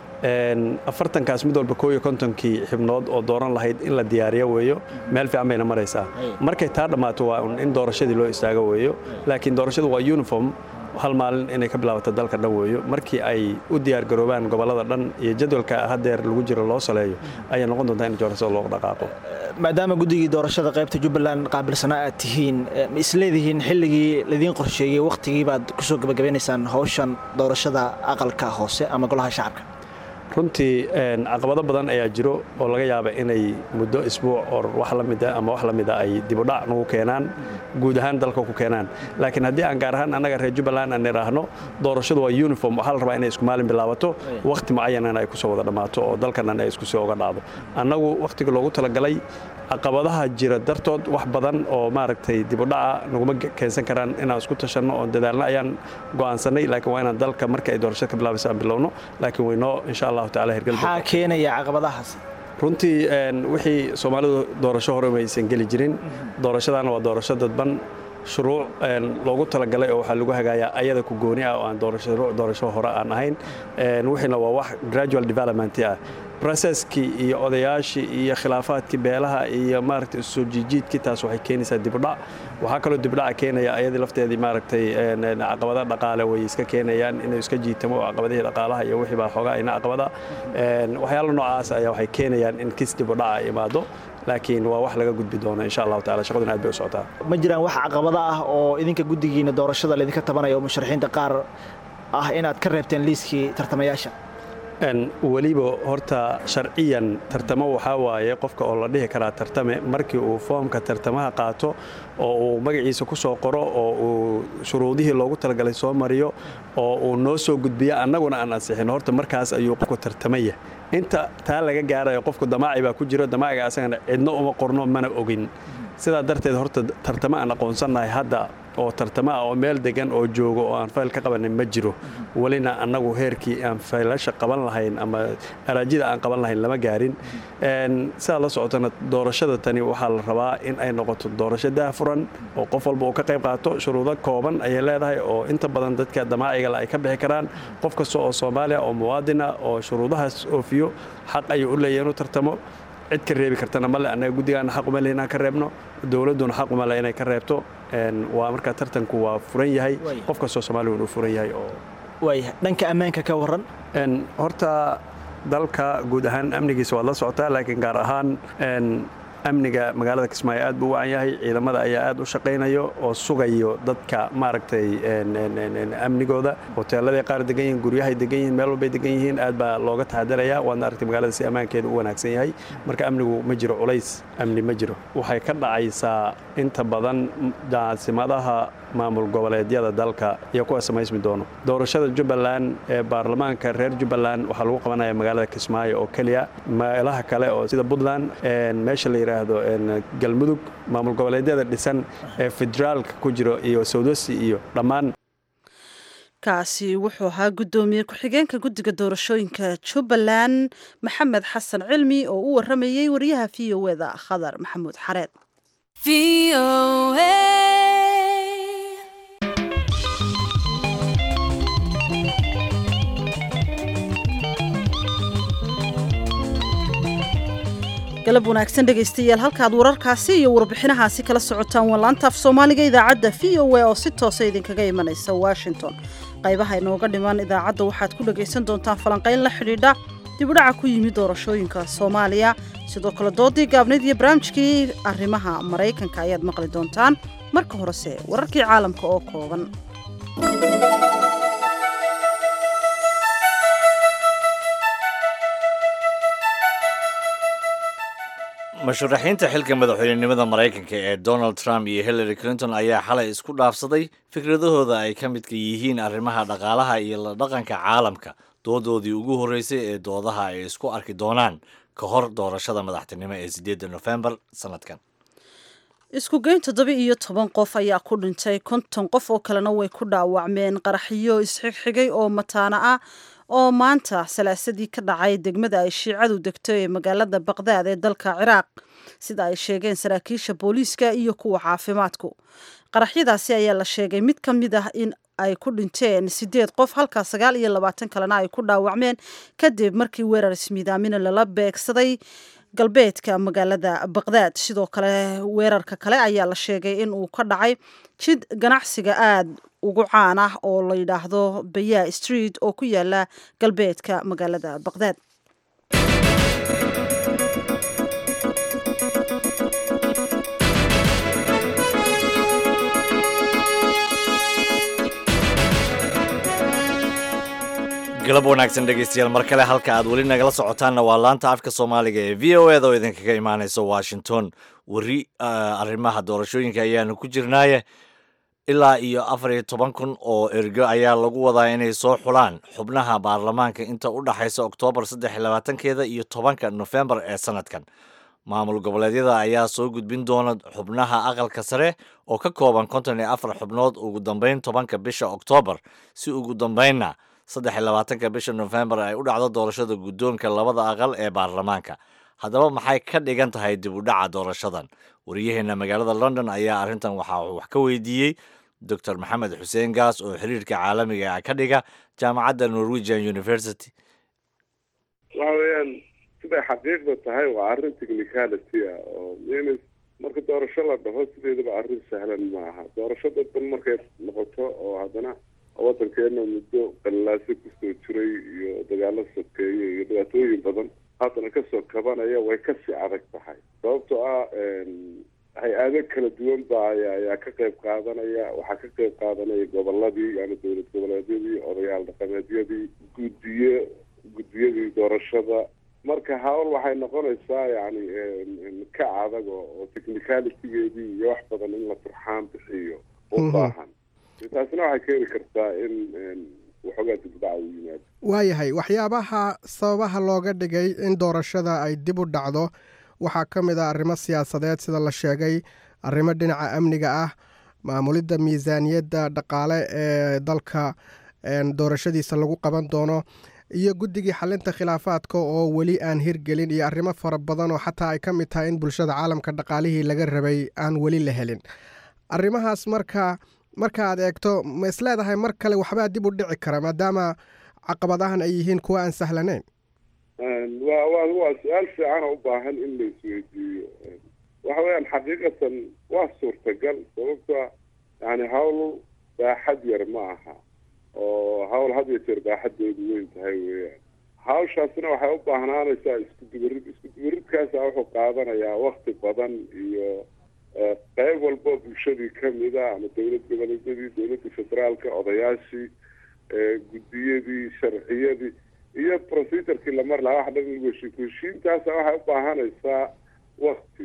afartankaas mid walba kooiyo kontonkii xibnood oo dooran lahayd in la diyaariyo weeyo meel fiican bayna maraysaa markay taa dhammaato waa in doorashadii loo istaago weeyo laakiin doorashadu waa uniform hal maalin inay ka bilaabato dalka dhan weeyo markii ay u diyaargaroobaan gobollada dhan iyo jadwalka haddeer lagu jiro loo saleeyo ayay noqon doontaa in doorashada looga dhaqaaqo maadaama guddigii doorashada qaybta jubbaland qaabilsanaa aad tihiin ma isleedihiin xilligii laidiin qorsheeyey wakhtigii baad ku soo gabagabeynaysaan hawshan doorashada aqalka hoose ama golaha shacabka runtii caqabado badan ayaa jiro oo laga yaaba inay muddo isbuuc or wax la mida ama wax la mida ay dibudhac nagu keenaan guud ahaan dalka ku keenaan laakiin haddii aan gaar ahaan annaga reer jubbaland aan idhaahno doorashadu waa uniform waxaa la rabaa inay isku maalin bilaabato wakhti mucayanan ay kusoo wada dhammaato oo dalkanan ay isku soo oga dhacdo annagu wakhtiga loogu talagalay caqabadaha jira dartood wax badan oo maaragtay dibudhaca naguma keensan karaan inaan isku tashanno oo dadaalna ayaan go'aansanay laakiin waa inaan dalka marka ay doorashada ka bilaabayso aan bilowno laakiin waynoo insha allahu taala hirgal maxaa keenaya caqabadahaas runtii wixii soomaalidu doorasho hore maysan geli jirin doorashadana waa doorasho dadban shuruuc loogu talagalay oo waxaa lagu hagaayaa ayada ku gooni ah oo aan shuruuc doorasho hore aan ahayn wixiina waa wax gradual development ah broseskii iyo odayaashii iyo khilaafaadkii beelaha iyo maaragtay soo jiijiidkii taas waxay keenaysaa dibudhac waxaa kaloo dibudhaca keenaya ayadii lafteedii maaragtay caqabada dhaqaale way iska keenayaan inuu iska jiitamo oo caqabadihii dhaqaalaha iyo wixii baa xoogaa ina caqabada waxyaala noocaas ayaa waxay keenayaan in kis dibudhaca imaado laakiin waa wax laga gudbi doono insha allahu taala shaqaduna aad bay u socotaa ma jiraan wax caqabada ah oo idinka guddigiina doorashada laydinka tabanaya oo musharaxiinta qaar ah inaad ka reebteen liiskii tartamayaasha weliba horta sharciyan tartamo waxaa waaye qofka oo la dhihi karaa tartame markii uu foomka tartamaha qaato oo uu magaciisa ku soo qoro oo uu shuruudihii loogu talagalay soo mariyo oo uu noo soo gudbiyo annaguna aan ansixin horta markaas ayuu qofku tartamaya inta taa laga gaarayo qofku damaaci baa ku jiro damaaciga asagana cidno uma qorno mana ogin sidaa darteed horta tartamo aan aqoonsannahay hadda oo tartamo ah oo meel degan oo joogo oo aan fayl ka qabanin ma jiro welina annagu heerkii aan faylasha qaban lahayn ama araajida aan qaban lahayn lama gaarin sidaa la socotana doorashada tani waxaa la rabaa in ay noqoto doorasho daafuran oo qof walba uu ka qayb qaato shuruudo kooban ayay leedahay oo inta badan dadka damaacigale ay ka bixi karaan qof kasta oo soomaaliya oo muwaadina oo shuruudahaas oofiyo xaq ayuu u leeyahy inuu tartamo cid ka reebi kartana male annaga guddigaana xaq uma le inaan ka reebno dowladduna xaq uma le inay ka reebto waa markaa tartanku waa furan yahay qof kastoo soomaaliya inuu furan yahay oo waayahay dhanka ammaanka ka warran horta dalka guud ahaan amnigiisa waad la socotaa laakiin gaar ahaan amniga magaalada kismaayo aad buu u wacan yahay ciidamada ayaa aad u shaqaynayo oo sugayo dadka maaragtay amnigooda hoteeladay qaar degan yihiin guryahay degan yihiin meel walbay degan yihiin aad baa looga taxadaraya waadna aragtay magaalada si ammaankeeda u wanaagsan yahay marka amnigu ma jiro culays amni ma jiro waxay ka dhacaysaa inta badan caasimadaha maamul goboleedyada dalka iyo kuwa samaysmi doono doorashada jubbaland ee baarlamaanka reer jubbaland waxaa lagu qabanaya magaalada kismaayo oo keliya meelaha kale oo sida puntland meesha la yidhaahdo galmudug maamul goboleedyada dhisan ee federaalka ku jiro iyo sawdosi iyo dhammaan kaasi wuxuu ahaa guddoomiye ku-xigeenka guddiga doorashooyinka jubbaland maxamed xasan cilmi oo u waramayey wariyaha v o eda khadar maxamuud xareed galab wanaagsan dhegaystayaal halkaad wararkaasi iyo warbixinahaasi kala socotaan waa laantaaf soomaaliga idaacadda v o a oo si toosa idinkaga imanaysa washington qaybaha inooga dhiman idaacadda waxaad ku dhagaysan doontaan falanqayn la xidhiidha dibudhaca ku yimid doorashooyinka soomaaliya sidoo kale doodii gaabnayd iyo barnaamijkii arrimaha maraykanka ayaad maqli doontaan marka horese wararkii caalamka oo kooban musharaxiinta xilka madaxweynenimada maraykanka ee donald trump iyo hillary clinton ayaa xalay isku dhaafsaday fikradahooda ay ka midka yihiin arrimaha dhaqaalaha iyo la dhaqanka caalamka doodoodii ugu horreysay ee doodaha ay isku arki doonaan ka hor doorashada madaxtinimo ee sideedda nofembar sanadkan isku geyn toddoba iyo toban qof ayaa ku dhintay konton qof oo kalena way ku dhaawacmeen qaraxyo isxigxigay oo mataana ah oo maanta salaasadii ka dhacay degmada ay shiicadu degto ee magaalada baqdaad ee dalka ciraaq sida ay sheegeen saraakiisha booliiska iyo kuwa caafimaadku qaraxyadaasi ayaa la sheegay mid ka mid ah in ay ku dhinteen sideed qof halka sagaal iyo labaatan kalena ay ku dhaawacmeen kadib markii weerar ismiidaamina lala beegsaday galbeedka magaalada baqdaad sidoo kale weerarka kale ayaa la sheegay in uu ka dhacay jid ganacsiga aada ugu caan ah oo la yidhaahdo baya street oo ku yaala galbeedka magaalada baqdaad galab wanaagsan dhegaystayaal mar kale halka aad weli nagala socotaanna waa laanta afka soomaaliga ee v o eda oo idinkaga imaanaysa washington weri arrimaha doorashooyinka ayaanu ku jirnaaye ilaa iyo afar iyo toban kun oo ergo ayaa lagu wadaa inay soo xulaan xubnaha baarlamaanka inta u dhaxaysa oktoobar saddex iyo labaatankeeda iyo tobanka nofembar ee sanadkan maamul goboleedyada ayaa soo gudbin doona xubnaha aqalka sare oo ka kooban konton iyo afar xubnood ugu dambeyn tobanka bisha oktoobar si ugu dambeynna saddex iyo labaatanka bisha nofembar ay u dhacdo doorashada guddoonka labada aqal ee baarlamaanka haddaba maxay ka dhigan tahay dib u dhaca doorashadan wariyaheena magaalada london ayaa arrintan waxaa wax ka weydiiyey doctor maxamed xuseen gaas oo xiriirka caalamiga ah ka dhiga jaamacadda norwegian university waxa weeyaan siday xaqiiqda tahay waa arrin technicality ah oo ms marka doorasho la dhaho sideedaba arrin sahlan maaha doorasho dadban markay noqoto oo haddana waddankeena muddo qallaase kusoo jiray iyo dagaalo sokeeye iyo dhibaatooyin badan haddana kasoo kabanaya way kasii adag tahay sababtoo ah hay-ado kala duwan ba ayaa ka qayb qaadanaya waxaa ka qayb qaadanaya goboladii yani dowlad goboleedyadii odayaal dhaqameedyadii guddiye guddiyadii doorashada marka hawl waxay noqonaysaa yani ka adag oo technicalitygeedii iyo wax badan in la turxaan bixiyo u baahan taasina waxay keeni kartaa in waxoogaa dibdhaca u yimaado waayahay waxyaabaha sababaha looga dhigay in doorashada ay dib u dhacdo waxaa ka mid ah arrimo siyaasadeed sida la sheegay arrimo dhinaca amniga ah maamulidda miisaaniyadda dhaqaale ee dalka doorashadiisa lagu qaban doono iyo guddigii xalinta khilaafaadka oo weli aan hirgelin iyo arrimo fara badan oo xataa ay ka mid tahay in bulshada caalamka dhaqaalihii laga rabay aan weli la helin arrimahaas marka marka aad eegto ma is leedahay mar kale waxbaa dib u dhici kara maadaama caqabadahan ay yihiin kuwa aan sahlanayn wa wa waa su-aal fiican oo u baahan in la isweydiiyo waxa weeyaan xaqiiqatan waa suurtagal sababta yani hawl baaxad yar ma aha oo hawl had iyo jeer baaxadeedu weyn tahay weeyaan hawshaasina waxay u baahnaanaysaa isku dubarid isku dubaridkaasa wuxuu qaadanayaa wakti badan iyo qayb walbo bulshadii kamida ama dowlad goboleedyadii dowladda federaalka odayaashii guddiyadii sharciyadii iyo procedurkii la mar lahaa wax dhan lagu heshiin heshiintaasa waxay u baahanaysaa wakti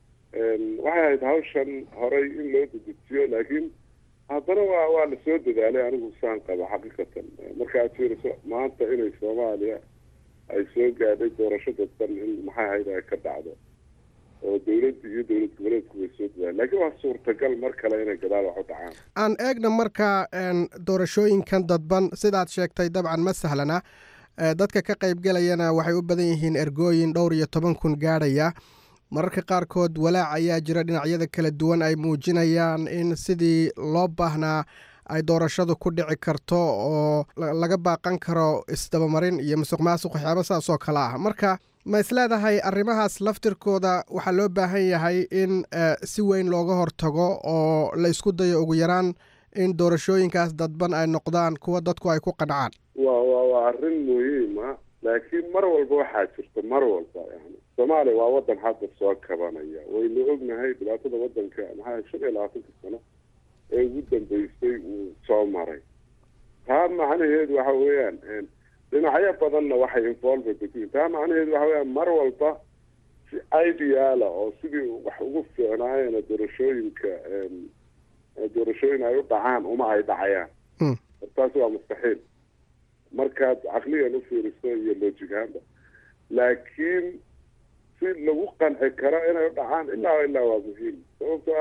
waxay ahayd hawshan horay in loo dedejiyo laakiin haddana waa waa lasoo dadaalay anigu saan qaba xaqiiqatan marka aad fiiriso maanta inay soomaaliya ay soo gaadhay doorasho dadban in maxay ahayd ay ka dhacdo oo dowladda iyo dowlad goboleedku way soo dadaaleen laakiin waa suurtagal mar kale inay gadaal wax u dhacaan aan eegna marka doorashooyinkan dadban sidaad sheegtay dabcan ma sahlana dadka ka qaybgelayana waxay u badan yihiin ergooyin dhowr iyo toban kun gaadhaya mararka qaarkood walaac ayaa jira dhinacyada kala duwan ay muujinayaan in sidii loo baahnaa ay doorashadu ku dhici karto oo laga baaqan karo isdabamarin iyo musuq maasuq waxyaaba saas oo kale ah marka ma isleedahay arrimahaas laftirkooda waxaa loo baahan yahay in si weyn looga hortago oo la isku dayo ugu yaraan in doorashooyinkaas dadban ay noqdaan kuwa dadku ay ku qancaan wa wa waa arrin muhiima laakiin mar walba waxaa jirta mar walba yani soomaaliya waa wadan hadda soo kabanaya waynu ognahay dhibaatada wadanka maxaa shan iyo labaatanka sano ee ugu dambeysay uu soo maray taa macnaheedu waxa weeyaan dhinacyo badanna waxay involved ku taa macnaheedu waxa weeyaan mar walba si ideala oo sidii wax ugu fiicnaayeen doorashooyinka doorashooyin ay u dhacaan uma ay dhacayaan taasi waa mustaxiil markaad caqliyan u fiiriso iyo lojigaanba laakiin si lagu qanci karo inay u dhacaan ilaa ilaa waa muhiim sababtoa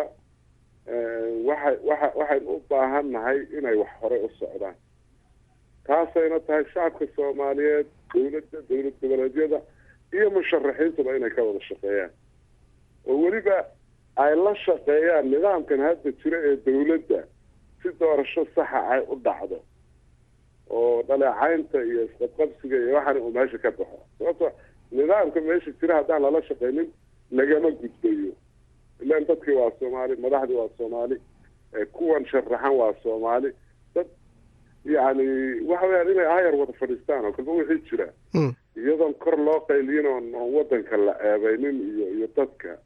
waxa waxa waxaynu u baahan nahay inay wax horey u socdaan taasayna tahay shacabka soomaaliyeed dawladda dawlad goboleedyada iyo musharaxiintuba inay ka wada shaqeeyaan oo weliba ay la shaqeeyaan nidaamkan hadda jira ee dawladda si doorasho saxa ay u dhacdo oo dhaleecaynta iyo isqabqabsiga iyo waxaana uu meesha ka baxo sababto nidaamka meesha jira haddaan lala shaqeynin lagama gudbayo ilaan dadkii waa soomaali madaxdii waa soomaali kuwan sharaxan waa soomaali dad yani waxa weyaan inay ayar wada fadhiistaan oo kalba wixii jira iyadoon kor loo qayliyin oon oon wadanka la eebeynin iyo iyo dadka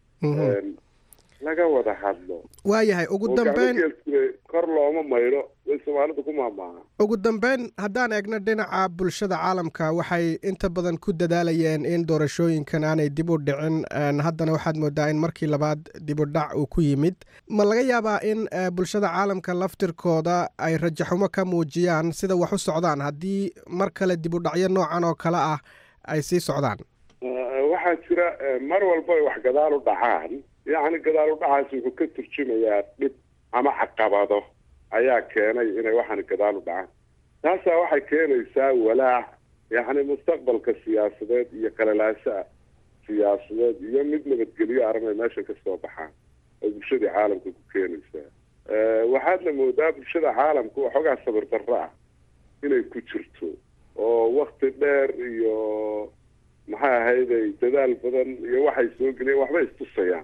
laga wada hadlo waayahay ugu dambeyn kor looma maydho way soomaalida ku maamaaha ugu dambeyn haddaan eegno dhinaca bulshada caalamka waxay inta badan ku dadaalayeen in doorashooyinkan aanay dib u dhicin haddana waxaad moodaa in markii labaad dib u dhac uu ku yimid ma laga yaabaa in bulshada caalamka laftirkooda ay rajaxumo ka muujiyaan sida wax u socdaan haddii mar kale dib u dhacyo noocan oo kale ah ay sii socdaan waxaa jira mar walba ay wax gadaal u dhacaan yacni gadaal u dhacaasi wuxuu ka turjumayaa dhib ama caqabado ayaa keenay inay waxaan gadaal u dhacaan taasaa waxay keenaysaa walaac yacni mustaqbalka siyaasadeed iyo qalalaasha siyaasadeed iyo mid nabadgelyo armay meesha ka soo baxaan oo bulshadii caalamka ku keenaysaa waxaadna moodaa bulshada caalamka waxoogaa sabir darro ah inay ku jirto oo wakti dheer iyo maxay ahayday dadaal badan iyo waxay soo geliyeen waxbay istusayaan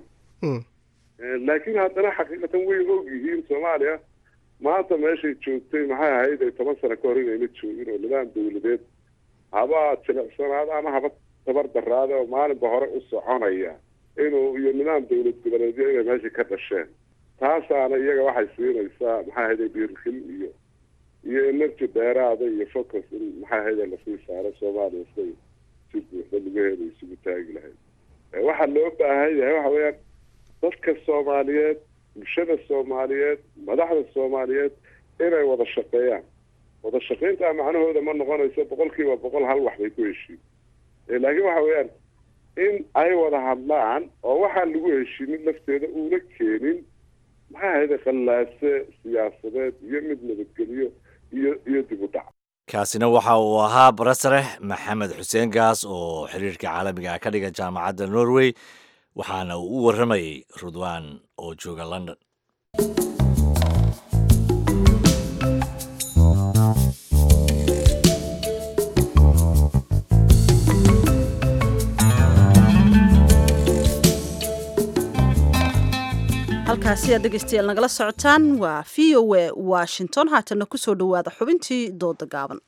laakiin haddana xaqiiqatan way og yihiin soomaaliya maanta meeshay joogtay maxay ahayd ay toban sano ka hor inayna joogin oo nidaam dawladeed haba jilicsanaado ama haba tabar daraada oo maalinba hore u soconaya inuu iyo nidaam dawlad goboleedyo inay meesha ka dhasheen taasaana iyaga waxay siinaysaa maxay ahayday dhiirkil iyo iyo energy dheeraada iyo focus in maxay ahayda lasii saaro soomaaliya siday si buuxda lugaheeda isugu taagi lahayd waxaa loo baahan yahay waxa weeyaan dadka soomaaliyeed bulshada soomaaliyeed madaxda soomaaliyeed inay wada shaqeeyaan wada shaqayntaa macnahooda ma noqonayso boqol kiiba boqol hal wax bay ku heshiin laakiin waxa weeyaan in ay wada hadlaan oo waxaan lagu heshiinin lafteeda uuna keenin maxaa ahayda qallaase siyaasadeed iyo mid nabadgelyo iyo iyo dib u dhac kaasina waxa uu ahaa barasarex maxamed xuseen gaas oo xiriirka caalamiga ah ka dhiga jaamacadda norway waxaana uu u warramayay rudwan oo jooga london halkaasi aad dhegeystayaal nagala socotaan waa v o a washington haatana kusoo dhowaada xubintii dooda gaaban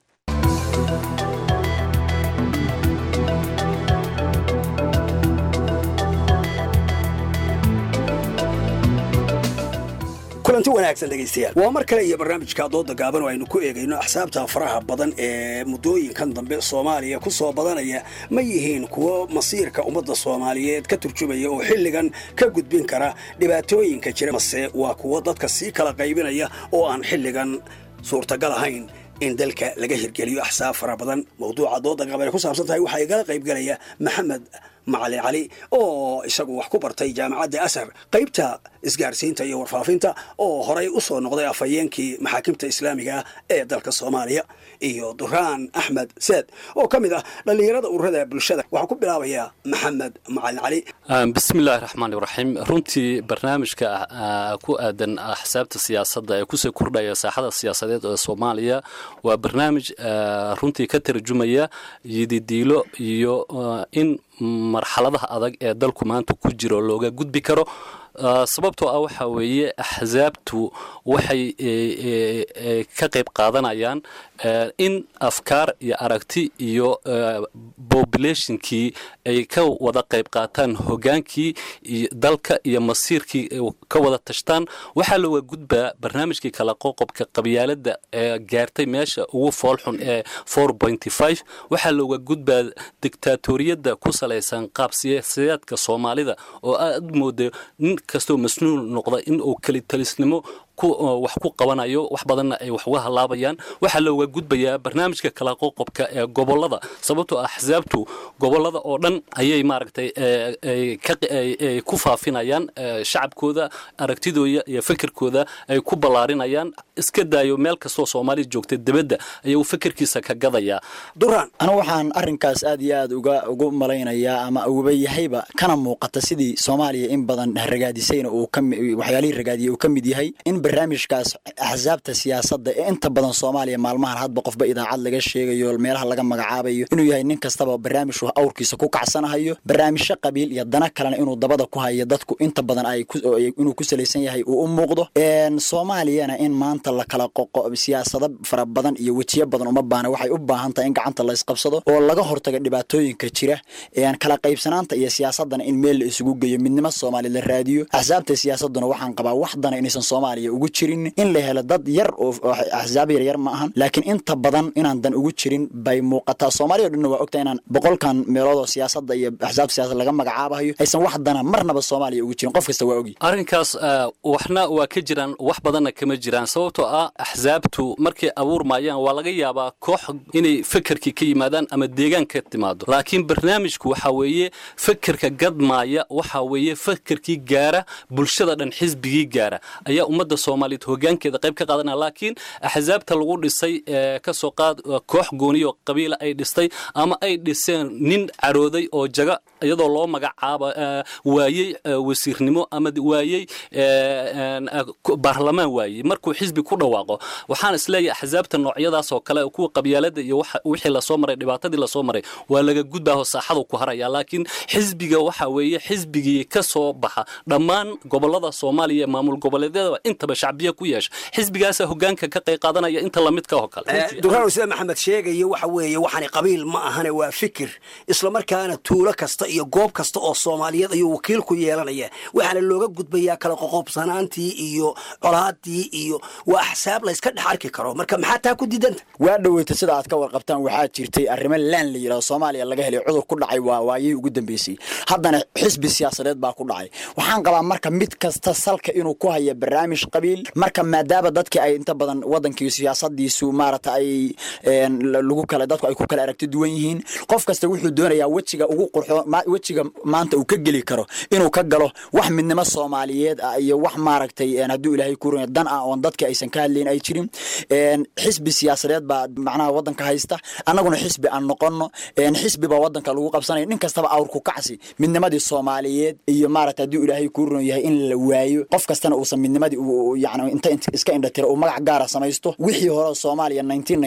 kulanti wanaagsan dhegaystayaal waa mar kale iyo barnaamijka dooda gaaban oo aynu ku eegayno axsaabta faraha badan ee muddooyinkan dambe soomaaliya ku soo badanaya ma yihiin kuwo masiirka ummadda soomaaliyeed ka turjumaya oo xilligan ka gudbin kara dhibaatooyinka jira mase waa kuwo dadka sii kala qaybinaya oo aan xilligan suurtagal ahayn in dalka laga hirgeliyo axsaab fara badan mawduuca dooda gaaban ay ku saabsan tahay waxaa igala qaybgelaya maxamed macalin cali oo isagu wax ku bartay jaamacadda asar qaybta isgaarsiinta iyo warfaafinta oo horay u soo noqday afhayeenkii maxaakimta islaamiga ah ee dalka soomaaliya iyo duraan axmed seed oo ka mid ah dhallinyarada ururada bulshada waxaa ku bilaabayaa maxamed macalin cali bismillahi raxmaani raxiim runtii barnaamijka ku aadan axsaabta siyaasadda ee kusii kordhaya saaxada siyaasadeed ee soomaaliya waa barnaamij runtii ka tarjumaya yididiilo iyo in marxaladaha adag ee dalku maanta ku jiro looga gudbi karo sababtoo ah waxaa weeye axsaabtu waxay ka qayb qaadanayaan in afkaar iyo aragti iyo populationkii ay ka wada qayb qaataan hogaankii dalka iyo masiirkii ka wada tashtaan waxaa looga gudbaa barnaamijkii kala qoqobka qabyaalada ee gaartay meesha ugu foolxun ee waxaa looga gudbaa dictaatoriyadda ku salaysan qaab siyaasadeedka soomaalida oo aad mooda nin kastoo masnuul noqda in uu kelitalisnimo wax ku qabanayo wax badanna ay wax uga halaabayaan waxaa looga gudbayaa barnaamijka kala qoqobka ee gobolada sababtoo axsaabtu gobolada oo dhan ayay maaragtay ku faafinayaan shacabkooda aragtidooda iyo fikirkooda ay ku ballaarinayaan iska daayo meel kastoo soomaaliya joogta dibadda ayuu fikirkiisa ka gadayaa duraan anigu waxaan arrinkaas aad iyo aad uga ugu malaynayaa ama ugaba yahayba kana muuqata sidii soomaaliya in badan ragaadisayna uu waxyaalihii ragaadiyey uu ka mid yahay in barnaamijkaas axsaabta siyaasadda ee inta badan soomaaliya maalmahan hadba qofba idaacad laga sheegayo meelaha laga magacaabayo inuu yahay nin kastaba barnaamijku awrkiisa ku kacsanahayo barnaamijyo qabiil iyo dana kalena inuu dabada ku hayo dadku inta badan inuu ku salaysan yahay uu u muuqdo soomaaliyana in maanta la kala qoqo siyaasado fara badan iyo wejiyo badan uma baana waxay u baahan tahay in gacanta la isqabsado oo laga hortaga dhibaatooyinka jira kala qaybsanaanta iyo siyaasadana in meel la isugu geeyo midnimo soomaaliya la raadiyo axsaabta siyaasaduna waxaan qabaa wax dana inaysan soomaaliya ugu jirin in la helo dad yar oo axsaab yaryar ma ahan laakiin inta badan inaan dan ugu jirin bay muuqataa soomaaliya o dhanna waa ogtahay inaan boqolkan meelood oo siyaasadda iyo axsaab siyasad laga magacaabayo aysan wax dana marnaba soomaaliya ugu jirin qof kasta waa ogi arrinkaas waxna waa ka jiraan wax badanna kama jiraan sababtoo ah axsaabtu markay abuurmayaan waa laga yaabaa koox inay fekerkii ka yimaadaan ama deegaan ka timaado laakiin barnaamijku waxaa weeye fekerka gadmaaya waxaa weeye fekerkii gaara bulshada dhan xisbigii gaara ayaa ummadda soomaaliyeed hogaankeeda qayb ka qaadanaya laakiin axsaabta lagu dhisay kasoo qaad koox gooniyo qabiila ay dhistay ama ay dhiseen nin carooday oo jaga iyadoo loo magacaaba waayey wasiirnimo ama waayey baarlamaan waayey markuu xisbi ku dhawaaqo waxaan isleeyahay axsaabta noocyadaas oo kale kuwa qabyaalada iyo wixii lasoo maray dhibaatadii lasoo maray waa laga gudbaaho saaxadu ku haraya laakiin xisbiga waxa weeye xisbigii ka soo baxa dhammaan gobolada soomaaliya maamul goboleedyada intaba shacbiya ku yeesha xisbigaasa hogaanka ka qayb qaadanaya inta lamidka oo kale duraan sida maxamed sheegaya waxa weeye waxani qabiil ma ahane waa fikir islamarkaana tuulo kasta iyo goob kasta oo soomaaliyeed ayuu wakiil ku yeelanaya waxaana looga gudbayaa kala qoqobsanaantii iyo colaadii iyo waa axsaab layska dhex arki karo marka maxaa taa ku diidanta waa dhoweyta sida aad ka warqabtaan waxaa jirtay arrimo laan la yidhahdo soomaaliya laga helay cudur ku dhacay waa waayihii ugu dambeysay haddana xisbi siyaasadeed baa ku dhacay waxaan qabaa marka mid kasta salka inuu ku haya barnaamij qabiil marka maadaama dadkii ay inta badan wadankii siyaasadiisu maarata ay lagu kala dadku ay ku kala aragti duwan yihiin qof kasta wuxuu doonayaa wejiga ugu qurxo wejiga maanta uu ka geli karo inuu ka galo wax midnimo soomaaliyeed ah iyo wax maaragtay hadduu ilaahay ku runaya dan ah oon dadka aysan ka hadlayn ay jirin xisbi siyaasadeed baa macnaha wadanka haysta annaguna xisbi aan noqono xisbi baa wadanka lagu qabsanaya nin kastaba awrku kacsi midnimadii soomaaliyeed iyo maarata hadduu ilaahay ku run yahay in la waayo qof kastana uusan midnimadii yani inta iska indhatira uu magac gaara samaysto wixii hore soomaaliya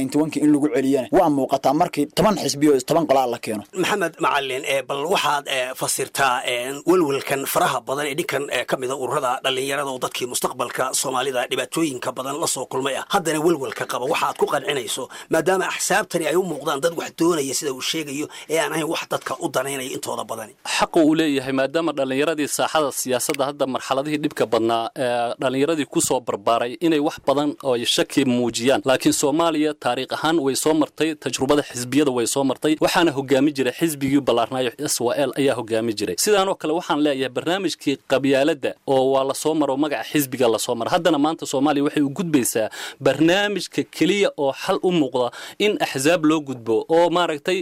in lagu celiyana waa muuqataa markii toban xisbiyo toban qolaa la keeno maxamed macalin bal waxaad fasirtaa welwelkan faraha badan ee dhinkan ka mida ururada dhallinyarada oo dadkii mustaqbalka soomaalida dhibaatooyinka badan la soo kulmay ah haddana welwelka qaba waxaad ku qancinayso maadaama axsaabtani ay u muuqdaan dad wax doonaya sida uu sheegayo ee aan ahayn wax dadka u danaynaya intooda badani xaqu uu leeyahay maadaama dhallinyaradii saaxada siyaasadda hadda marxaladihii dhibka badnaa dhallinyaradii kusoo barbaaray inay wax badan oo shaki muujiyaan laakiin soomaaliya taariikh ahaan way soo martay tajrubada xisbiyada way soo martay waxaana hogaami jiray xisbigii ballaarnaayo s w l ayaa hogaami jiray sidaanoo kale waxaan leeyahay barnaamijkii qabyaaladda oo waa lasoo maro magaca xisbiga lasoo mara haddana maanta soomaaliya waxay u gudbaysaa barnaamijka keliya oo xal u muuqda in axsaab loo gudbo oo maaragtay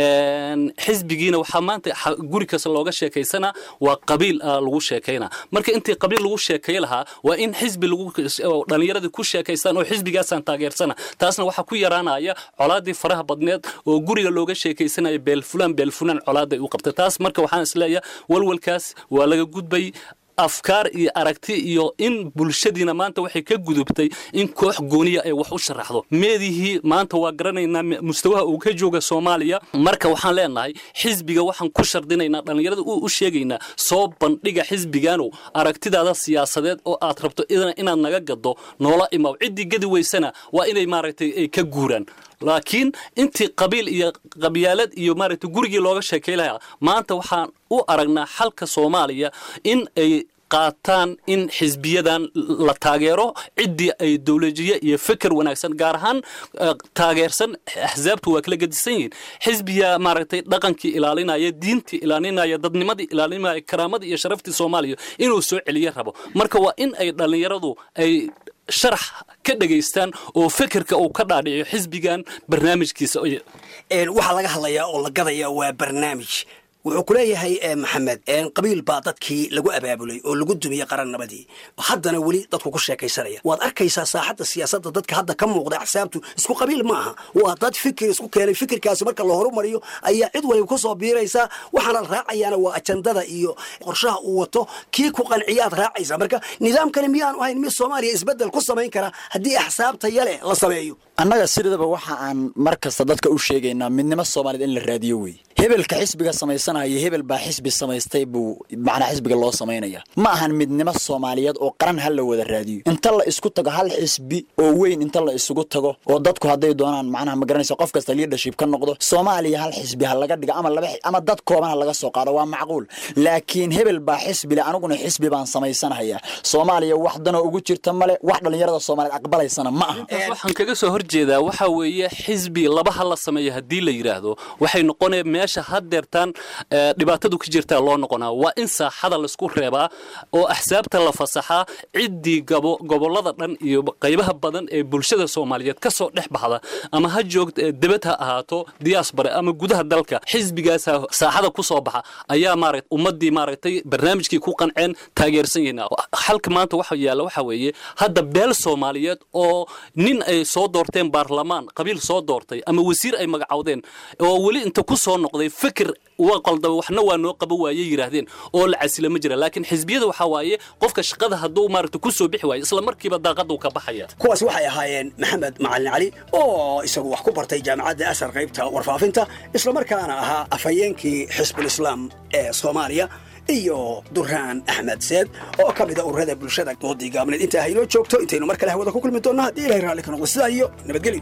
xisbigiina waxaa maanta guri kasta looga sheekaysana waa qabiil lagu sheekayna marka intii qabiil lagu sheekay lahaa waa in xisbi dhallinyaradii ku sheekaystaan oo xisbigaasaan taageersana taasna waxaa ku yaraanaya colaadii faraha badneed oo guriga looga sheekaysanaya beelfulaan beelfulaan colaaday u qabtay taas marka waxaan isleeyahay walwalkaas waa laga gudbay afkaar iyo aragti iyo in bulshadiina maanta waxay ka gudubtay in koox gooniya ay wax u sharaxdo meedihii maanta waa garanaynaa mustawaha uu ka jooga soomaaliya marka waxaan leenahay xisbiga waxaan ku shardinaynaa dhallinyarada u sheegaynaa soo bandhiga xisbiganow aragtidaada siyaasadeed oo aad rabto inaad naga gado noola imaw ciddii gadi weysana waa inay maaragtay ay ka guuraan laakiin intii qabiil iyo qabyaalad iyo maaragtay gurigii looga sheekay lahaa maanta waxaan u aragnaa xalka soomaaliya in ay qaataan in xisbiyadan la taageero ciddii ay dowlajiye iyo feker wanaagsan gaar ahaan taageersan axsaabtu waa kala gedisan yihiin xisbiya maaragtay dhaqankii ilaalinaya diintii ilaalinaya dadnimadii ilaalinaya karaamadii iyo sharaftii soomaaliya inuu soo celiye rabo marka waa in ay dhallinyaradu ay sharax ka dhegaystaan oo fekerka uu ka dhaadhiciyo xisbigan barnaamijkiisa waxaa laga hadlayaa oo la gadaya waa barnaamij wuxuu ku leeyahay maxamed qabiil baa dadkii lagu abaabulay oo lagu dumiyey qarannabadii haddana weli dadku ku sheekaysanaya waad arkaysaa saaxadda siyaasadda dadka hadda ka muuqda axsaabtu isku qabiil ma aha waa dad fikir isku keenay fikirkaasi marka la horumariyo ayaa cid waliba ku soo biiraysaa waxaana la raacayaana waa ajandada iyo qorshaha uu wato kii ku qanciyaad raacaysaa marka nidaamkani miyaanu ahayn mid soomaaliya isbeddel ku samayn kara haddii axsaabta yale la sameeyo annaga sidaba waxa aan mar kasta dadka u sheegaynaa midnimo soomaaliyed in la raadiyo wey hebelka xisbiga samaysanaya hebel baa xisbi samaystay buu macnaa xisbiga loo samaynaya ma ahan midnimo soomaaliyeed oo qaran ha la wada raadiyo inta la isku tago hal xisbi oo weyn inta la isugu tago oo dadku hadday doonaan macnaha ma garanaysa qof kasta leadership ka noqdo soomaaliya hal xisbi ha laga dhigo ama laba ama dad kooban ha laga soo qaado waa macquul laakiin hebel baa xisbi le aniguna xisbi baan samaysanaya soomaaliya wax danoo ugu jirta male wax dhallinyarada soomaaliyeed aqbalaysana ma aha waxaan kaga soo horjeedaa waxa weeye xisbi laba ha la sameeyo haddii la yidhaahdo waxay noqonaya meesha haddeertaan dhibaatadu ka jirtaa loo noqonaa waa in saaxada laisku reebaa oo axsaabta la fasaxaa ciddii gobollada dhan iyo qaybaha badan ee bulshada soomaaliyeed ka soo dhex baxda ama ha joogta debad ha ahaato diyaasbare ama gudaha dalka xisbigaasa saaxada ku soo baxa ayaa maaragt ummaddii maaragtay barnaamijkii ku qanceen taageersan yihiin xalka maanta waxa yaalla waxa weeye hadda beel soomaaliyeed oo nin ay soo doorteen baarlamaan qabiil soo doortay ama wasiir ay magacowdeen oo weli inta ku soo noqday fikir waa qaldaba waxna waa noo qaba waaye yidhaahdeen oo la casila ma jira laakiin xisbiyada waxaa waaye qofka shaqada hadduu maaragta ku soo bixi waayo isla markiiba daaqaduu ka baxaya kuwaas waxay ahaayeen maxamed macalin cali oo isagu wax ku bartay jaamacadda asar qaybta warfaafinta islamarkaana ahaa afhayeenkii xisbul islaam ee soomaaliya iyo duraan axmed seed oo ka mida ururada bulshada doodii gaabneed intaa haynoo joogto intaynu mar kale hawada ku kulmi doonno haddii ilahay raalli ka noqdo sidaa iyo nabadgelyo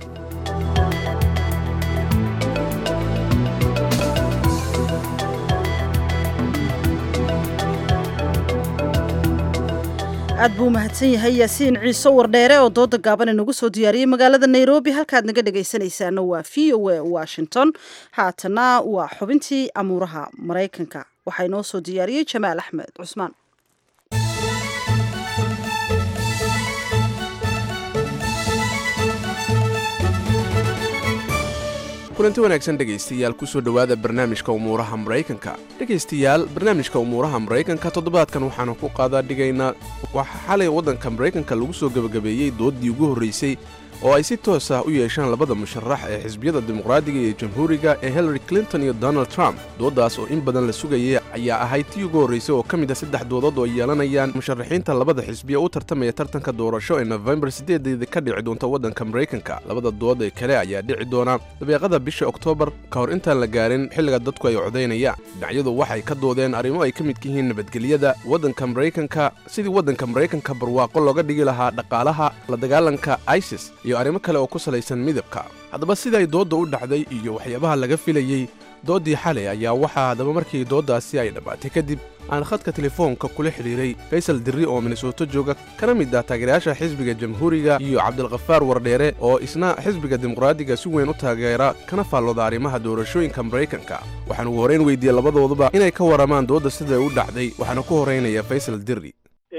aad buu umahadsan yahay yaasiin ciise wardheere oo dooda gaaban inagu soo diyaariyey magaalada nairobi halkaad naga dhegaysanaysaana waa v o a washington haatana waa xubintii amuuraha maraykanka waxaa inoo soo diyaariyey jamaal axmed cusmaan kulanti wanaagsan dhegaystayaal kusoo dhowaada barnaamijka umuuraha maraykanka dhegaystayaal barnaamijka umuuraha maraykanka toddobaadkan waxaanu ku qaadaa dhigaynaa waxaa xalay waddanka maraykanka lagu soo gebagabeeyey dooddii ugu horraysay oo ay si toos ah u yeeshaan labada musharax ee xisbiyada dimuqraadiga iyo jamhuuriga ee hillary clinton iyo donald trump dooddaas oo in badan la sugayay ayaa ahayd tii ugu horraysay oo ka mid a saddex doodood oo ay yeelanayaan musharaxiinta labada xisbiya u tartamaya tartanka doorasho ee nofembar siddeedeeda ka dhici doonta waddanka maraykanka labada dood ee kale ayaa dhici doona dabeeqada bisha oktoobar ka hor intaan la gaarin xilliga dadku ay codaynayaan dhinacyadu waxay ka doodeen arrimo ay ka midka yihiin nabadgelyada waddanka maraykanka sidii waddanka maraykanka barwaaqo looga dhigi lahaa dhaqaalaha la dagaalanka isis iyo arrimo kale oo ku salaysan midabka haddaba siday doodda u dhacday iyo waxyaabaha laga filayey dooddii xalay ayaa waxaa haddaba markii dooddaasi ay dhammaatay kadib aan khadka telefoonka kula xidhiiray faysal dirri oo minnesooto jooga kana mid ah taageerayaasha xisbiga jamhuuriga iyo cabdilkhafaar wardheere oo isna xisbiga dimuqraadiga si weyn u taageera kana faallooda arrimaha doorashooyinka maraykanka waxaan ugu horrayn weydiiyey labadooduba inay ka warramaan doodda siday u dhacday waxaana ku horraynaya faysal dirri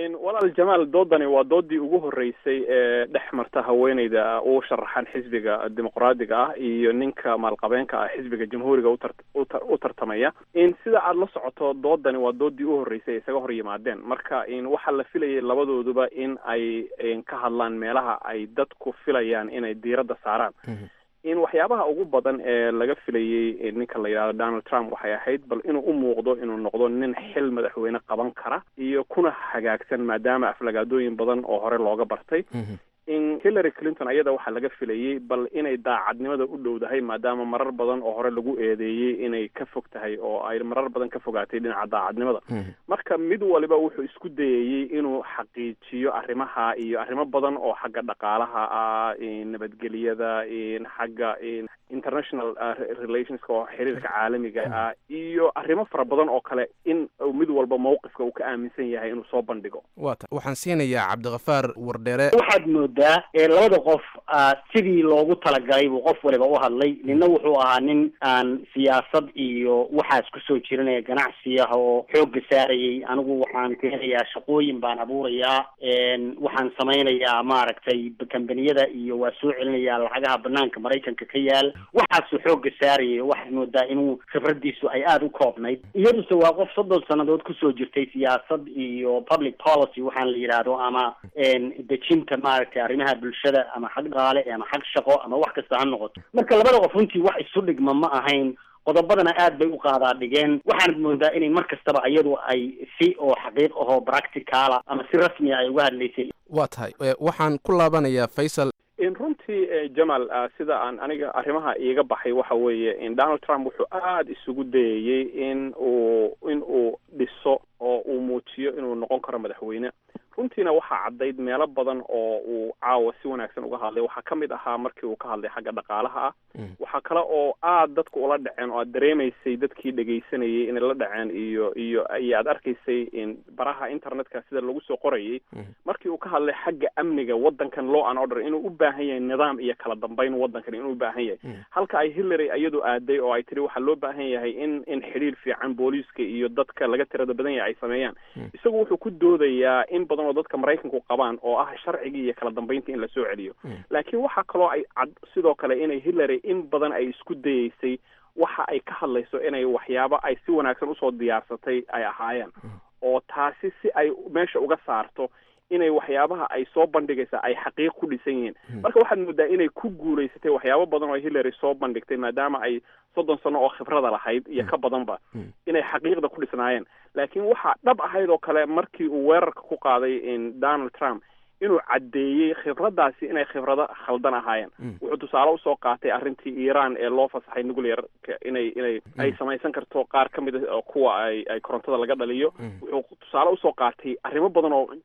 walaal jamaal doodani waa doodii ugu horreysay ee dhex marta haweeneyda u sharaxan xisbiga dimuqraadiga ah iyo ninka maalqabeenka ah xisbiga jamhuuriga utar utar u tartamaya in sida aada la socoto doodani waa doodii u horreysay ay isaga hor yimaadeen marka in waxaa la filayay labadooduba in ay ka hadlaan meelaha ay dadku filayaan inay diiradda saaraan in waxyaabaha ugu badan ee laga filayey ninka la yidhahdo donald trump waxay ahayd bal inuu u muuqdo inuu noqdo nin xil madaxweyne qaban kara iyo kuna hagaagsan maadaama aflagaadooyin badan oo hore looga bartay in hillary clinton ayada waxaa laga filayey bal inay daacadnimada u dhowdahay maadaama marar badan oo hore lagu eedeeyey inay ka fog tahay oo ay marar badan ka fogaatay dhinaca daacadnimada marka mid waliba wuxuu isku dayayey inuu xaqiijiyo arrimaha iyo arrimo badan oo xagga dhaqaalaha ah nabadgelyada xagga international relationska oo xiriirka caalamiga ah iyo arrimo fara badan oo kale in mid walba mawqifka uu ka aaminsan yahay inuu soo bandhigo wata waxaan siinayaa cabdikafaar wardheere waxaad moodaa ee labada qof sidii loogu talagalay buu qof waliba u hadlay ninna wuxuu ahaa nin aan siyaasad iyo waxaas kusoo jiranaya ganacsi ah oo xoogga saarayay anigu waxaan keenayaa shaqooyin baan abuurayaa waxaan samaynayaa maaragtay kambaniyada iyo waa soo celinayaa lacagaha banaanka maraykanka ka yaal waxaasuu xoogga saarayay waxaad moodaa inuu khibradiisu ay aada u koobnayd iyaduse waa qof soddon sannadood kusoo jirtay siyaasad iyo public policy waxaan la yidhaahdo ama dejinta maaragtay arrimaha bulshada ama xag dhaqaale ama xag shaqo ama wax kasta ha noqoto marka labada qof runtii wax isu dhigma ma ahayn qodobadana aad bay u qaadaa dhigeen waxaanad moodaa inay mar kastaba iyadu ay si oo xaqiiq ahoo practicala ama si rasmiya ay uga hadlaysay waa tahay waxaan ku laabanayaa faysal in runtii jamal sida aan aniga arrimaha iiga baxay waxa weeye in donald trump wuxuu aada isugu dayayey in uu in uu dhiso oo uu muujiyo inuu noqon karo madaxweyne runtiina waxaa caddayd meelo badan oo uu caawa si wanaagsan uga hadlay waxaa ka mid ahaa markii uu ka hadlay xagga dhaqaalaha ah waxaa kale oo aad dadka ula dhaceen oo aad dareemaysay dadkii dhegaysanayay inay la dhaceen iyo iyo iyo aad arkaysay in baraha internetka sida lagu soo qorayay markii uu ka hadlay xagga amniga waddankan law and order inuu u baahan yahay nidaam iyo kala dambeyn waddankan inuu u baahan yahay halka ay hillary iyadu aaday oo ay tiri waxaa loo baahan yahay in in xidhiir fiican booliiska iyo dadka laga tirada badan yahay ay sameeyaan isagu wuxuu ku doodayaa in badan oo dadka maraykanku qabaan oo ah sharcigii iyo kala dambeynta in la soo celiyo laakiin waxaa kaloo ay cad sidoo kale inay hillary in badan ay isku dayeysay waxa ay ka hadlayso inay waxyaabo ay si wanaagsan usoo diyaarsatay ay ahaayeen oo taasi si ay meesha uga saarto inay waxyaabaha ay soo bandhigaysa ay xaqiiq ku dhisan yihiin marka waxaad moodaa inay ku guulaysatay waxyaabo badan oo hillary soo bandhigtay maadaama ay soddon sano oo khibrada lahayd iyo ka badanba inay xaqiiqda ku dhisnaayeen laakiin waxaa dhab ahayd oo kale markii uu weerarka ku qaaday in donald trump inuu caddeeyey khibraddaasi inay khibrado khaldan ahaayeen wuxuu tusaale usoo qaatay arrintii iiraan ee loo fasaxay nuclearka inay inay ay samaysan karto qaar ka mid a kuwa ay ay korontada laga dhaliyo wuxuu tusaale usoo qaatay arrimo badan oo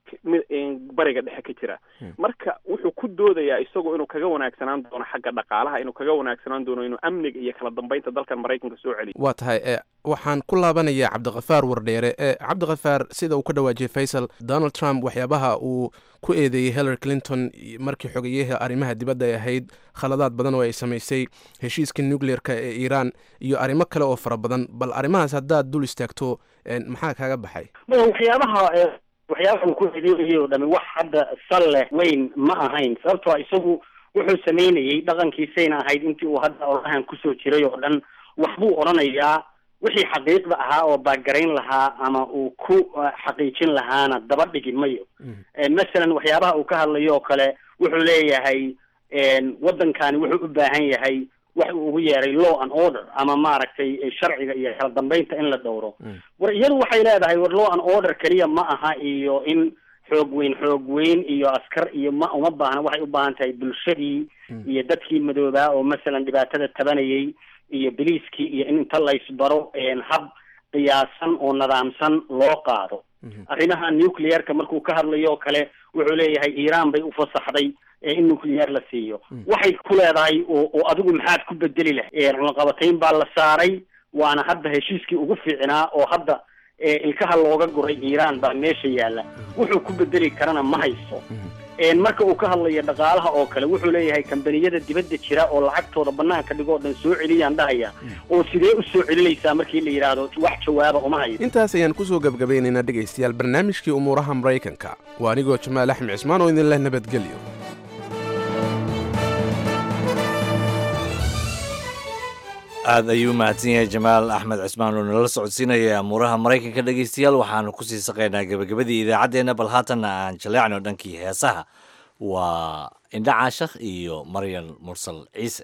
bariga dhexe ka jira marka wuxuu ku doodayaa isagu inuu kaga wanaagsanaan doono xagga dhaqaalaha inuu kaga wanaagsanaan doono inuu amniga iyo kala dambeynta dalkan maraykanka soo celiyo waa tahay waxaan ku laabanayaa cabdikafaar wardheere cabdikafaar sida uu ka dhawaajiyey faysal donald trump waxyaabaha uu ku eedeeyey hillary clinton markii xogeyaha arrimaha dibadda ay ahayd khaladaad badan oo ay samaysay heshiiska nuclearka ee iiraan iyo arrimo kale oo fara badan bal arrimahaas haddaad dul istaagto maxaa kaaga baxay waxyaabaha waxyaabaha uu ku eedeeyay oo dhami wax hadda sal leh weyn ma ahayn sababtoo isagu wuxuu samaynayey dhaqankiisayna ahayd intii uu hadda orahan kusoo jiray oo dhan waxbuu odhanayaa wixii xaqiiqda ahaa oo baagarayn lahaa ama uu ku xaqiijin lahaana daba dhigi mayo masalan waxyaabaha uu ka hadlayo oo kale wuxuu leeyahay waddankani wuxuu u baahan yahay wax uu ugu yeeray law and order ama maaragtay sharciga iyo kala dambeynta in la dhowro war iyadu waxay leedahay war law and order keliya ma aha iyo in xoog weyn xoog weyn iyo askar iyo ma uma baahna waxay u baahan tahay bulshadii iyo dadkii madoobaa oo masalan dhibaatada tabanayay iyo biliiskii iyo in inta laysbaro hab qiyaasan oo nidaamsan loo qaado arrimaha nuclearka markuu ka hadlayo oo kale wuxuu leeyahay iiraan bay ufasaxday in nuclear la siiyo waxay ku leedahay oo adigu maxaad ku bedeli leh cunaqabatayn baa la saaray waana hadda heshiiskii ugu fiicnaa oo hadda ilkaha looga guray iiraan baa meesha yaalla wuxuu ku bedeli karana ma hayso marka uu ka hadlayo dhaqaalaha oo kale wuxuu leeyahay kambaniyada dibadda jira oo lacagtooda banaanka dhigo o dhan soo celiyaan dhahaya oo sidee u soo celinaysaa markii la yidhaahdo wax jawaaba uma hayo intaas ayaan kusoo gebgabaynaynaa dhegaystayaal barnaamijkii umuuraha maraykanka waa anigoo jamaal axmed cismaan oo idin leh nabadgelyo aad ayuu mahadsan yahay jamaal axmed cismaan oo nala socodsiinaya amuuraha maraykanka dhegaystayaal waxaanu kusii saqaynaa gebagabadii idaacaddeenna bal haatanna aan jaleecno dhankii heesaha waa indha caashakh iyo maryan mursal ciise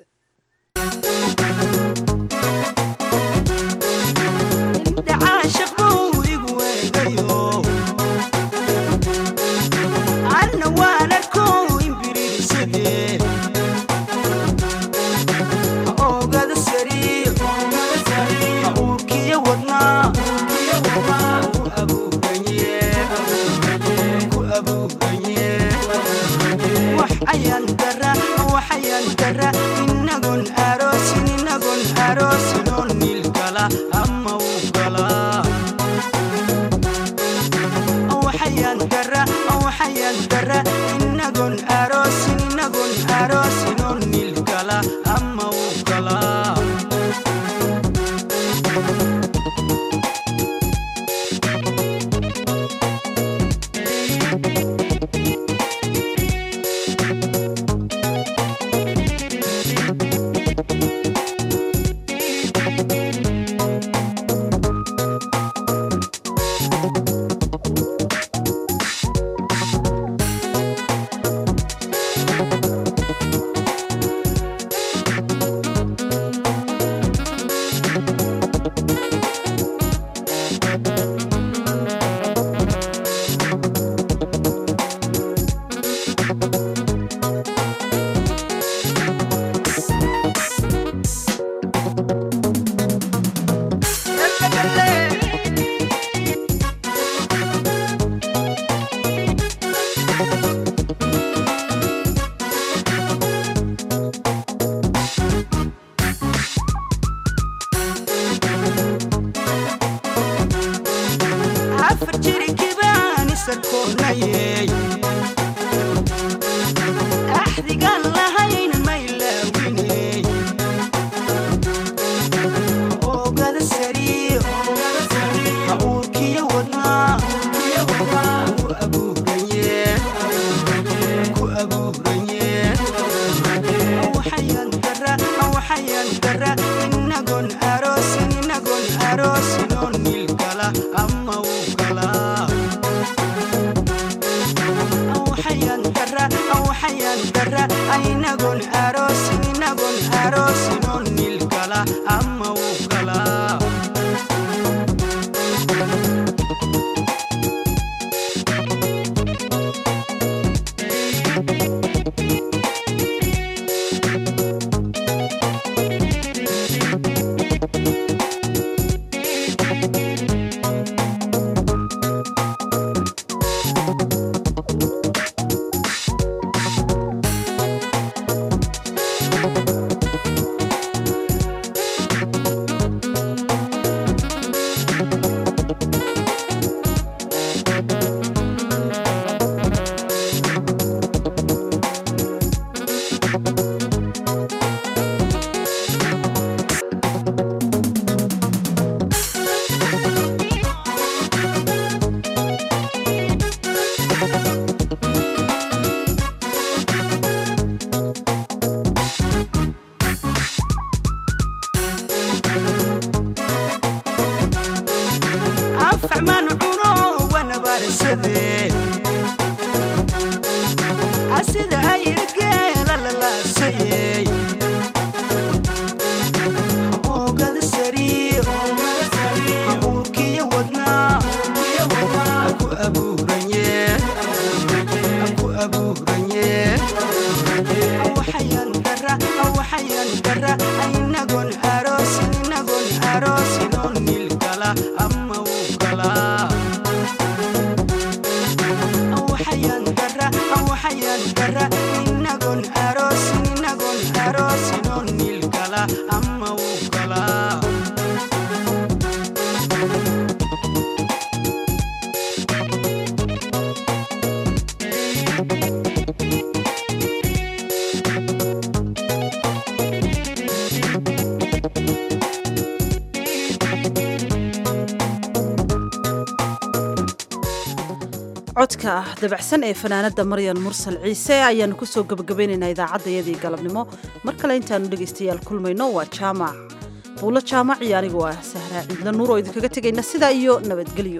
codka ah dabacsan ee fanaanada maryan mursal ciise ayaanu kusoo gabagabaynaynaa idaacaddayadii galabnimo mar kale intaanu dhegaystayaal kulmayno waa jaamac buulo jaamac iyo anigu ah sahraa ciidla nuur oo idinkaga tegayna sidaa iyo nabadgelyo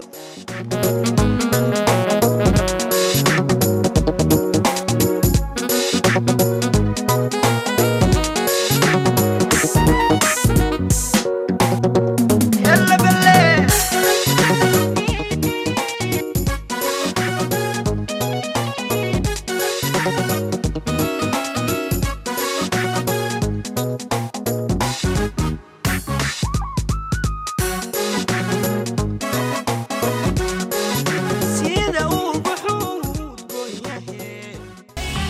Thank you.